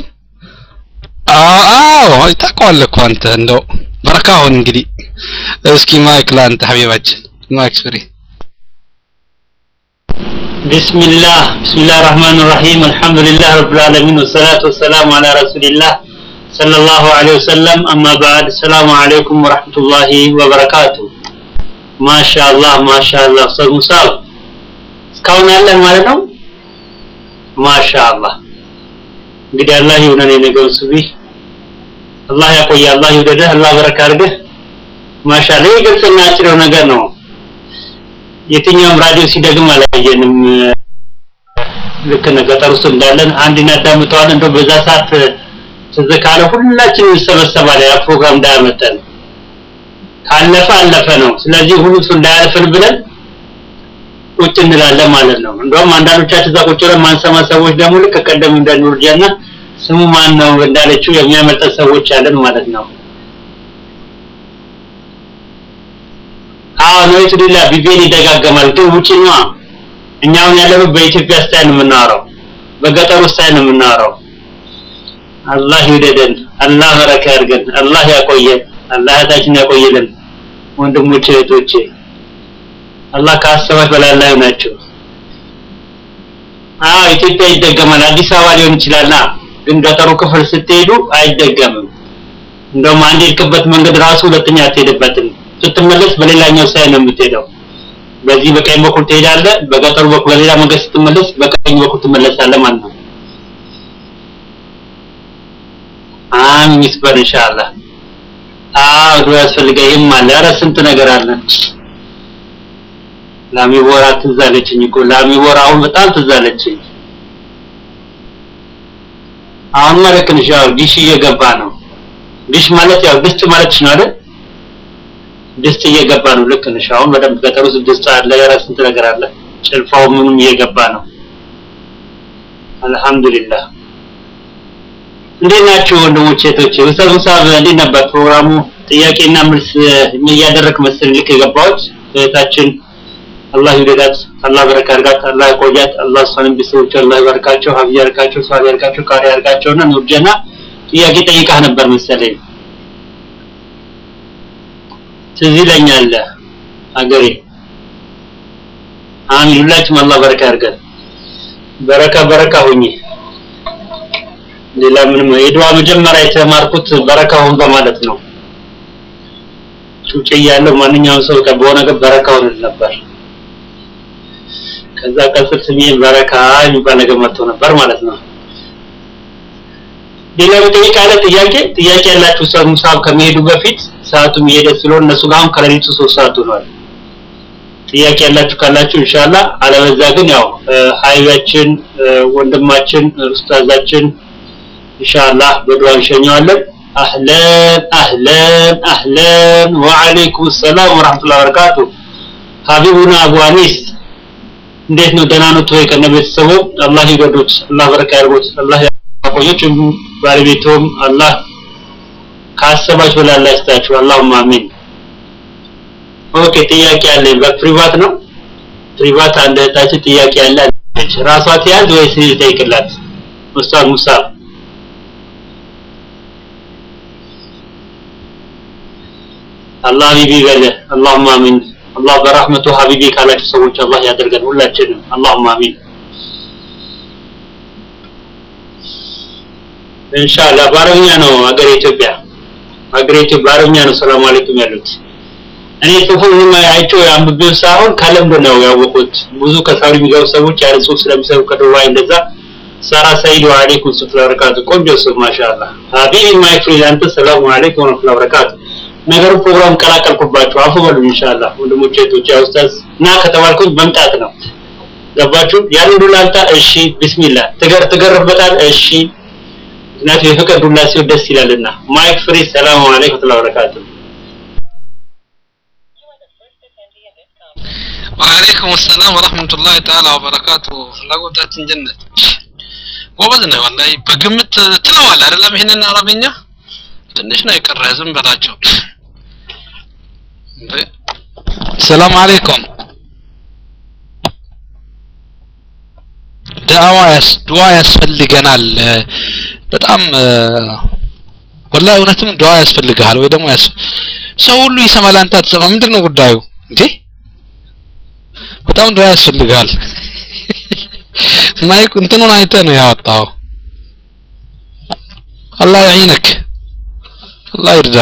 አዎ ታውቀዋለህ እኮ አንተ እንደው በረካ አሁን እንግዲህ እስኪ ማይክ ለአንተ ሀቢባችን ማይክ ፍሪ بسم الله بسم الله الرحمن الرحيم الحمد لله رب العالمين والصلاة والسلام على رسول الله صلى الله عليه وسلم أما بعد السلام عليكم ورحمة الله وبركاته ما شاء الله ما شاء الله أستاذ مصاب እስካሁን ያለን ማለት ነው ማሻ አላህ እንግዲህ አላህ ይሁነን የነገው ሱቢ አላህ ያቆየ አላህ ይውደድህ አላህ በረካ አድርግህ ማሻአላ ይህ ግልጽና አጭር ነገር ነው የትኛውም ራዲዮ ሲደግም አላየንም ልክ ነው ገጠር ውስጥ እንዳለን አንድ እናዳምጠዋለን እንደው በዛ ሰዓት ትዝ ካለ ሁላችን እንሰበሰባለን ያ ፕሮግራም እንዳያመጠን ካለፈ አለፈ ነው ስለዚህ ሁሉ እሱ እንዳያልፍን ብለን ቁጭ እንላለን ማለት ነው እንደውም አንዳንዶቻችን እዛ ቁጭ ብለን ማንሰማ ሰዎች ደግሞ ልክ ቀደም እንደ ኑርጃና ስሙ ማን ነው እንዳለችው የሚያመልጠን ሰዎች አለን ማለት ነው አዎ ነው ይትዲላ ቢቤን ይደጋገማል ግን ውጪ ነው እኛውን ያለነው በኢትዮጵያ ስታይል ነው የምናወራው በገጠሩ ስታይል ነው የምናወራው አላህ ይውደደን አላህ በረካ ያርገን አላህ ያቆየን አላህ እህታችን ያቆየልን ወንድሞቼ እህቶቼ አላህ ከአሰባች በላይ ላይ ናቸው አዎ ኢትዮጵያ ይደገማል አዲስ አበባ ሊሆን ይችላልና ግን ገጠሩ ክፍል ስትሄዱ አይደገምም እንደውም አንድ የሄድክበት መንገድ ራሱ ሁለተኛ አትሄድበትም ስትመለስ በሌላኛው ሳይ ነው የምትሄደው በዚህ በቀኝ በኩል ትሄዳለህ በገጠሩ በኩል በሌላ መንገድ ስትመለስ በቀኝ በኩል ትመለሳለህ ማለት ነው አሚን ይስበር ኢንሻአላህ አዎ ዱዓ ያስፈልጋል ይህም አለ ኧረ ስንት ነገር አለ ላሚቦራ ትዝ አለችኝ እኮ ላሚቦራ አሁን በጣም ትዝ አለችኝ አሁን ማለት ነው ያው ዲሽ እየገባ ነው ዲሽ ማለት ያው ድስት ማለት ነው አይደል ድስት እየገባ ነው ልክ ነሽ አሁን በደንብ ገጠር ውስጥ ድስት አለ የራስ ስንት ነገር አለ ጭልፋው ምንም እየገባ ነው አልহামዱሊላህ እንዴት ናችሁ ወንድሞቼ እህቶቼ ኡስታዝ ሙሳብ እንዴት ነበር ፕሮግራሙ ጥያቄና መልስ እያደረክ መሰለኝ ልክ የገባሁት እህታችን አላህ ይውደዳት አላህ በረካ ያርጋት አላህ ያቆያት አላህ እሷንም ቤተሰቦቿ አላህ ይባርካቸው ሀብያ ያርጋቸው ሷል ያርጋቸው ቃሪ ያርጋቸውና ኑርጀና ጥያቄ ጠይቃህ ነበር መሰለኝ ትዝ ይለኛል አገሬ አሚን ሁላችሁም አላህ በረካ ያርገን በረካ በረካ ሁኚ ሌላ ምንም የዱዓ መጀመሪያ የተማርኩት በረካ ሁን በማለት ነው ጩጬ ያለው ማንኛውም ሰው በሆነ ነገር በረካ ሁን ነበር ከዛ ቀጽል ስሜ በረካ የሚባል ነገር መጥቶ ነበር ማለት ነው ሌላ በጠይቅ ያለ ጥያቄ ጥያቄ ያላችሁ ሰው ሙሳብ ከመሄዱ በፊት ሰዓቱም እየሄደ ስለሆነ እነሱ ጋር አሁን ከሌሊቱ ሶስት ሰዓት ሆኗል ጥያቄ ያላችሁ ካላችሁ ኢንሻአላህ አለበዛ ግን ያው ሀይባችን ወንድማችን ኡስታዛችን ኢንሻአላህ በዱዓ እንሸኘዋለን አህለን አህለን አህለን ወአለይኩም ሰላም ወራህመቱላሂ ወበረካቱ ሀቢቡና አቡ አኒስ እንዴት ነው ደህና ነው ወይ ከነ ቤተሰቡ አላህ ይወዱት አላህ በረካ ያርጉት አላህ ያቆየች ባለቤቶም አላህ ካሰባችሁ በላይ አላህ ይስጣችሁ አላሁማ አሚን ኦኬ ጥያቄ አለኝ በፕሪቫት ነው ፕሪቫት አንድ እህታችን ጥያቄ ያለ አለች ራሷ ትያዝ ወይስ ልጠይቅላት ኡስታዝ ሙሳ አላህ ሀቢቢ በለ አላሁማ አሚን አላህ በረህመቱ ሀቢቢ ካላችሁ ሰዎች አላህ ያደርገን ሁላችንም አላሁማ አሚን ኢንሻአላህ በአረብኛ ነው ሀገር ኢትዮጵያ ሀገር ኢትዮጵያ በአረብኛ ነው ሰላም አለይኩም ያሉት እኔ ጽሁፉን አይቼው አንብቤው ሳይሆን ከልምድ ነው ያወቁት ብዙ ከሳውዲ የሚገቡ ሰዎች ያለ ጽሁፍ ስለሚሰሩ ከዱባይ እንደዛ ሳራ ሰይድ ወአለይኩም ሰላም ወበረካቱ ቆንጆ ጽሁፍ ማሻአላህ ሀቢቢ ማይ ፍሬንድ አንተ ሰላም አለይኩም ወራህመቱላሂ ወበረካቱ ነገሩ ፕሮግራም ቀላቀልኩባችሁ አፉ በሉ ኢንሻአላህ ወንድሞቼ እህቶቼ ኡስታዝ እና ከተባልኩኝ መምጣት ነው ገባችሁ ያን ዱላ አልታ እሺ ቢስሚላህ ትገር ትገርበታል እሺ ምክንያቱም የፍቅር ዱላ ሲሆን ደስ ይላልና ማይክ ፍሪ ሰላም አለይኩም ወራህመቱላሂ ወበረካቱ ወአለይኩም ሰላም ወራህመቱላሂ ተዓላ ወበረካቱ ፍላጎታችን ጀነት ጎበዝ ነው ወላሂ በግምት ትለዋል አይደለም ይሄንን አረብኛ ትንሽ ነው የቀረ ዝም በላቸው ሰላም አለይኩም ዳዋ ያስ ዱዓ ያስፈልገናል በጣም ወላሂ እውነትም ዱዓ ያስፈልግሃል ወይ ደግሞ ያስ ሰው ሁሉ ይሰማል አንተ አትሰማ ምንድን ነው ጉዳዩ እንዴ በጣም ዱዓ ያስፈልጋል ማይክ እንትኑን አይተህ ነው ያወጣው አላህ ያዒነክ አላህ ይርዳ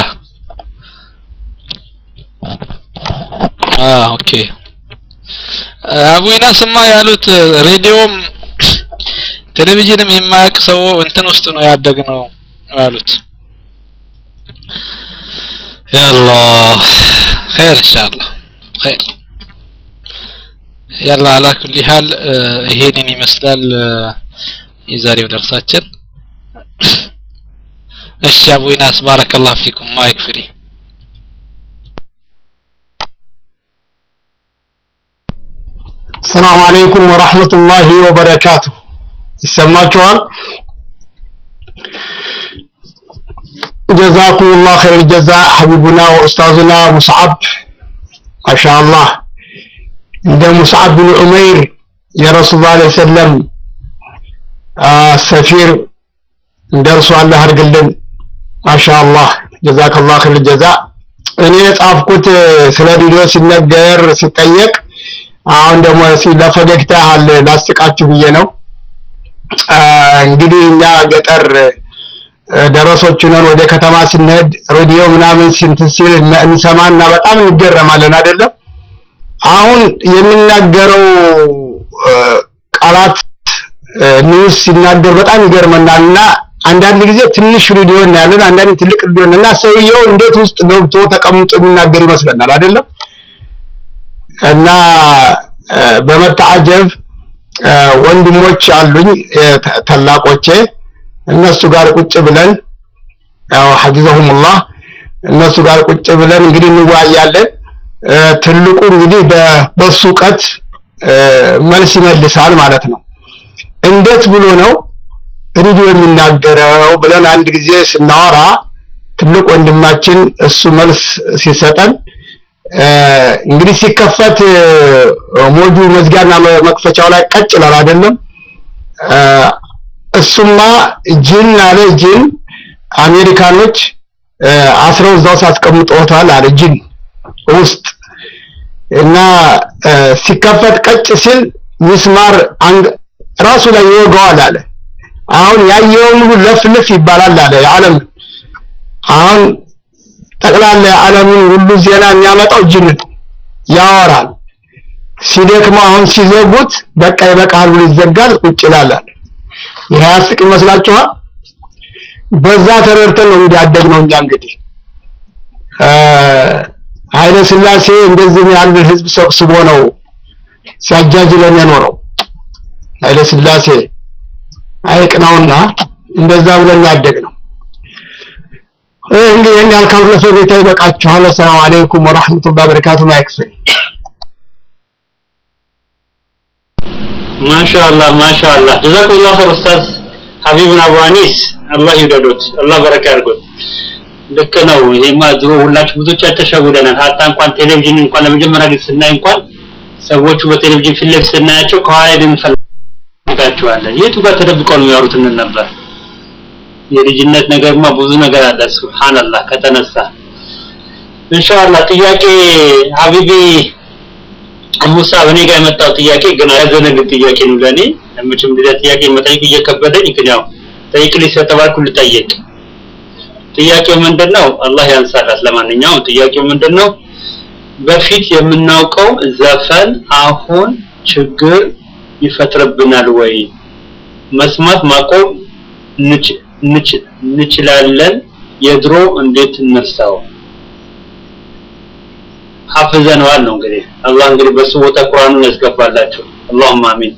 አዎ ኦኬ አቡ ኢናስማ ያሉት ሬዲዮም ቴሌቪዥንም የማያውቅ ሰው እንትን ውስጥ ነው ያደግነው ያሉት ያላህ خير ان شاء الله خير ያላ አላ ኩሊ ሀል ይሄንን ይመስላል የዛሬው ደርሳችን እሺ አቡ ኢናስ ባረከላሁ ፊኩም ማይክ ፍሪ ሰላም አለይኩም ወራህመቱላሂ ወበረካቱ ይሰማችኋል ጀዛኩም ላህ ኸይር ጀዛ ሐቢቡና ወኡስታዙና ሙስዓብ ማሻአላህ እንደ ሙስዓብ ብን ዑመይር የረሱል ላ ሰለም ሰፊር እንደ እርሱ አላህ አድርግልን ማሻአላህ ጀዛከላህ ኸይር ጀዛ እኔ የጻፍኩት ስለ ቪዲዮ ሲነገር ሲጠየቅ አሁን ደግሞ ለፈገግታ ያህል ላስቃችሁ ብዬ ነው እንግዲህ እኛ ገጠር ደረሶች ነን ወደ ከተማ ስንሄድ ሬዲዮ ምናምን ሲንት ሲል እንሰማና በጣም እንገረማለን አይደለም አሁን የሚናገረው ቃላት ኒውስ ሲናገር በጣም ይገርመናል እና አንዳንድ ጊዜ ትንሽ ሬዲዮ እናያለን አንዳንድ ትልቅ ሬዲዮ እና ሰውየው እንዴት ውስጥ ገብቶ ተቀምጦ የሚናገር ይመስለናል አይደለም እና በመታጀብ ወንድሞች አሉኝ ታላቆቼ እነሱ ጋር ቁጭ ብለን ያው ሐፊዘሁሙላህ እነሱ ጋር ቁጭ ብለን እንግዲህ እንወያያለን ትልቁ እንግዲህ በሱ እውቀት መልስ ይመልሳል ማለት ነው እንዴት ብሎ ነው ሬዲዮ የሚናገረው ብለን አንድ ጊዜ ስናወራ ትልቅ ወንድማችን እሱ መልስ ሲሰጠን እንግዲህ ሲከፈት ሞጁ መዝጊያና መክፈቻው ላይ ቀጭ ይላል አይደለም እሱማ ጅን አለ ጅን አሜሪካኖች አስረው እዛው ሳስቀምጠውታል አለ ጅን ውስጥ እና ሲከፈት ቀጭ ሲል ሚስማር ራሱ ላይ ይወጋዋል አለ አሁን ያየውን ሁሉ ለፍልፍ ይባላል አለ የዓለም አሁን ጠቅላላ የዓለምን ሁሉ ዜና የሚያመጣው ጅን ያወራል ሲደክመው አሁን ሲዘጉት በቃ ይበቃል ብሎ ይዘጋል ቁጭ ይላል ይሄ ያስቅ ይመስላችኋል በዛ ተረድተን ነው እንግዲህ ያደግነው እኛ እንግዲህ ኃይለ ስላሴ እንደዚህ ያለ ህዝብ ሰብስቦ ነው ሲያጃጅለን የኖረው ኃይለ ስላሴ አይቅናውና እንደዛ ብለን ያደግነው እንግዲህ ይህን ያልካሉ ለፈገግታ ይበቃችኋል አሰላሙ አለይኩም ወራህመቱላሂ ወበረካቱ ማይክፍል ማሻአላህ ማሻአላህ ጀዛኩሙላህ ኸይር ኡስታዝ ሀቢብን አቡ አኒስ አላህ ይውደዶት አላህ በረካ ያርጎት ልክ ነው ይሄማ ድሮ ሁላችሁ ብዙዎቻችን ተሸውደናል ሀታ እንኳን ቴሌቪዥን እንኳን ለመጀመሪያ ጊዜ ስናይ እንኳን ሰዎቹ በቴሌቪዥን ፊት ለፊት ስናያቸው ከኋላ እንፈልጋቸዋለን የቱ ጋር ተደብቀው ነው የሚያወሩት እንል ነበር የልጅነት ነገርማ ብዙ ነገር አለ ሱብሃንአላህ ከተነሳ ኢንሻአላህ ጥያቄ ሀቢቢ ሙሳ እኔ ጋር የመጣው ጥያቄ ግን ያዘነግጥ ጥያቄ ነው ለኔ መቼም እንደዚያ ጥያቄ መጠየቅ እየከበደኝ ግን ያው ጠይቅልኝ ስለተባልኩ ልጠየቅ ጥያቄው ምንድነው አላህ ያንሳላት ለማንኛውም ጥያቄው ምንድነው በፊት የምናውቀው ዘፈን አሁን ችግር ይፈጥርብናል ወይ መስማት ማቆም እንችላለን የድሮ እንዴት እንርሳው ሐፍዘነዋል ነው እንግዲህ አላህ እንግዲህ በሱ ቦታ ቁርአኑን ያስገባላችሁ اللهم አሚን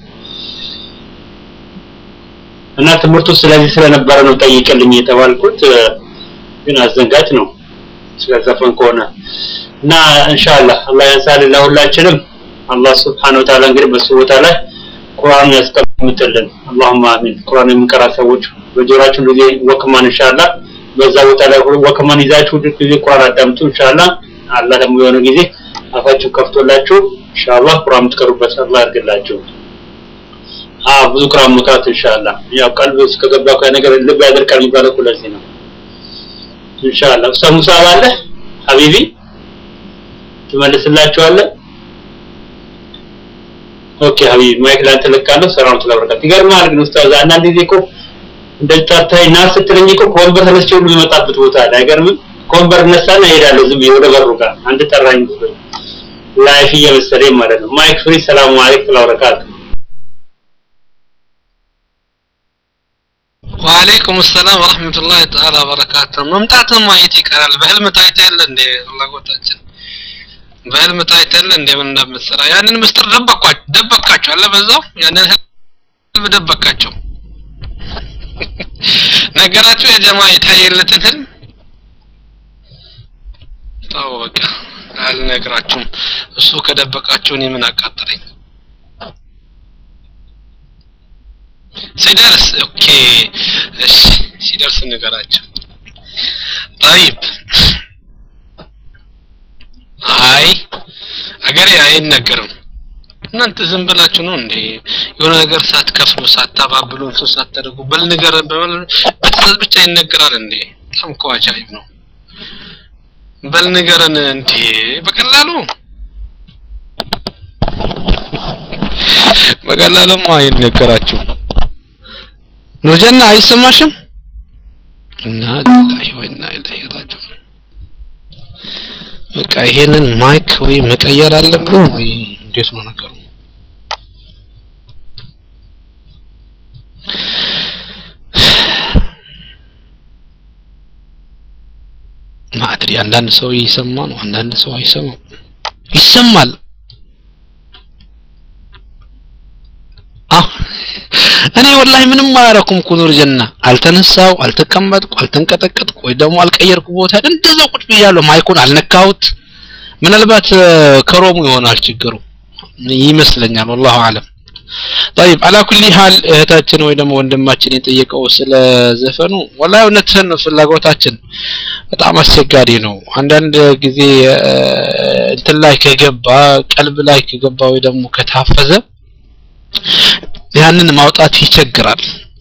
እና ትምህርቱ ስለዚህ ስለነበረ ነው ጠይቅልኝ የተባልኩት ግን አዘንጋጭ ነው ስለዘፈን ከሆነ እና ኢንሻአላህ አላህ ያንሳልን ለሁላችንም አላህ Subhanahu Wa Ta'ala እንግዲህ በሱ ቦታ ላይ ቁርአኑን ያስቀምጥልን اللهم አሚን ቁርአን የምንቀራ ሰዎች በጆሮአችን ጊዜ ወክማን ኢንሻአላህ በዛ ቦታ ላይ ወክማን ይዛችሁ ጊዜ ቁርአን አዳምጡ ኢንሻአላህ አላህ ደግሞ የሆነ ጊዜ አፋችሁ ከፍቶላችሁ ኢንሻአላህ ቁርአን ትቀሩበት አላህ ያድርግላችሁ አ ብዙ ቁርአን መቅራት ኢንሻአላህ ያው ቀልብ ውስጥ ከገባ ነገር ልብ ያደርቃል የሚባለው እኮ ለዚህ ነው ኢንሻአላህ ኡስታዝ ሙሳ አለ ሀቢቢ ትመልስላችኋለህ ኦኬ ሀቢብ ማይክ ላንተ ለቃለሁ። ሰላም ተለበረከት ይገርማል። ግን ኡስታዝ አንዳንድ ጊዜ እኮ እንደታታይ ና ስትለኝ እኮ ከወንበር ተነስቼ ሁሉ የመጣበት ቦታ አለ። አይገርምም? ከወንበር እነሳና እሄዳለሁ ዝም ብዬ ወደ በሩ ጋር አንድ ጠራኝ ብሎ ላይፍ እየመሰለኝ ማለት ነው። ማይክ ፍሪ። ሰላም አለይኩም ተለበረከት ወአለይኩም ሰላም ወራህመቱላሂ ተዓላ ወበረካቱ። መምጣትህ ማየት ይቀራል። በህልም ታይተህ የለ እንዴ? ፍላጎታችን በህልም ታይተህ የለ እንዴ? ምን እንደምትሰራ ያንን ምስጢር ደበቅኳቸው ደበቅካቸው አለ በዛው ያንን ህልም ደበቅካቸው። ነገራችሁ የጀማ የታየለትን ህልም ተው በቃ አልነግራችሁም። እሱ ከደበቃችሁ እኔ ምን አቃጠለኝ? ሲደርስ ኦኬ እሺ ሲደርስ ንገራቸው طيب አይ አገሬ አይነገርም እናንተ ዝም ብላችሁ ነው እንዴ የሆነ ነገር ሳትከፍሉ ሳታባብሉ እንትን ሳታደርጉ በል ንገር በትእዛዝ ብቻ ይነገራል እንዴ በጣም እኮ አጃይብ ነው በል ንገረን እንዴ በቀላሉ በቀላሉማ አይነገራችሁም ኑርጀና አይሰማሽም? እና ሊላሂ ወኢና ኢለይሂ ራጂዑን በቃ ይሄንን ማይክ ወይ መቀየር አለብን ወይ እንዴት ነው ነገሩ? ማድሪ አንዳንድ ሰው ይሰማ ነው፣ አንዳንድ ሰው አይሰማም። ይሰማል። አዎ እኔ ወላሂ ምንም አላረኩም እኮ ኑር ጀና አልተነሳው አልተቀመጥኩ አልተንቀጠቀጥኩ ወይ ደግሞ አልቀየርኩ ቦታ እንደዛው ቁጭ ብያለሁ ማይኩን አልነካሁት ምናልባት ከሮሙ ይሆናል ችግሩ ይመስለኛል ወላሁ አለም طيب على كل حال እህታችን ወይ ደግሞ ወንድማችን የጠየቀው ስለ ዘፈኑ ወላሂ እውነትህን ነው ፍላጎታችን በጣም አስቸጋሪ ነው አንዳንድ ጊዜ እንትን ላይ ከገባ ቀልብ ላይ ከገባ ወይ ደግሞ ከታፈዘ ያንን ማውጣት ይቸግራል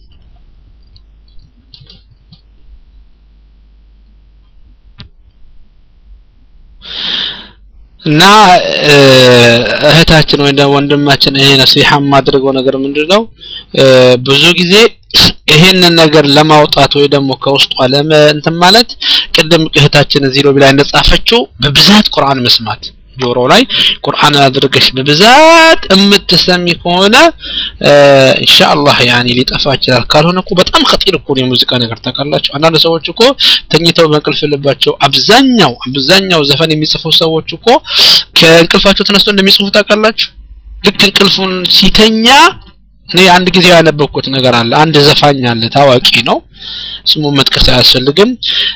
እና እህታችን ወይ ደግሞ ወንድማችን ይሄ ነሲሐ የማድረገው ነገር ምንድነው ብዙ ጊዜ ይሄንን ነገር ለማውጣት ወይ ደግሞ ከውስጧ ለመ እንትን ማለት ቅድም እህታችን እዚህ ሎቢ ላይ እንደጻፈችው በብዛት ቁርአን መስማት ጆሮ ላይ ቁርአን አድርገሽ በብዛት የምትሰሚ ከሆነ ኢንሻአላህ ያኒ ሊጠፋ ይችላል። ካልሆነ እኮ በጣም ኸጢር እኮ ነው የሙዚቃ ነገር ታውቃላችሁ። አንዳንድ ሰዎች እኮ ተኝተው በእንቅልፍ ልባቸው አብዛኛው አብዛኛው ዘፈን የሚጽፉ ሰዎች እኮ ከእንቅልፋቸው ተነስተው እንደሚጽፉ ታውቃላችሁ። ልክ እንቅልፉን ሲተኛ እኔ አንድ ጊዜ ያነበብኩት ነገር አለ። አንድ ዘፋኝ አለ፣ ታዋቂ ነው። ስሙ መጥቀስ አያስፈልግም።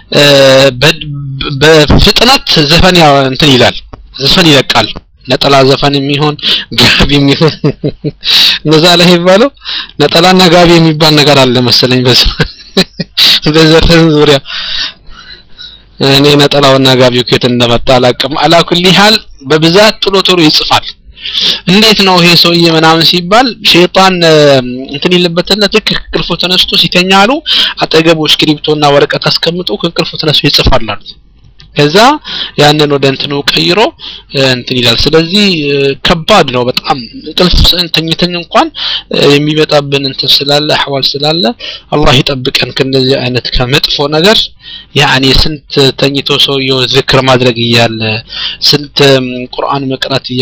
በፍጥነት ዘፈን እንትን ይላል ዘፈን ይለቃል ነጠላ ዘፈን የሚሆን ጋቢ የሚሆን እነዛ ላይ የሚባለው ነጠላና ጋቢ የሚባል ነገር አለ መሰለኝ በዘፈን ዙሪያ እኔ ነጠላውና ጋቢው ከየት እንደመጣ አላውቅም አላኩል ሀል በብዛት ቶሎ ቶሎ ይጽፋል እንዴት ነው ይሄ ሰውዬ ምናምን ሲባል ሸይጣን እንትን ይልበትና ልክ ከእንቅልፉ ተነስቶ ሲተኛሉ አጠገቡ እስክሪብቶና ወረቀት አስቀምጦ ከእንቅልፉ ተነስቶ ይጽፋል አሉት ከዛ ያንን ወደ እንትኑ ቀይሮ እንትን ይላል ስለዚህ ከባድ ነው በጣም እንቅልፍ ተኝተን እንኳን የሚመጣብን እንትን ስላለ አህዋል ስላለ አላህ ይጠብቀን ከእንደዚህ አይነት ከመጥፎ ነገር ያኔ ስንት ተኝቶ ሰውየው ዝክር ማድረግ እያለ ስንት ቁርአን መቅራት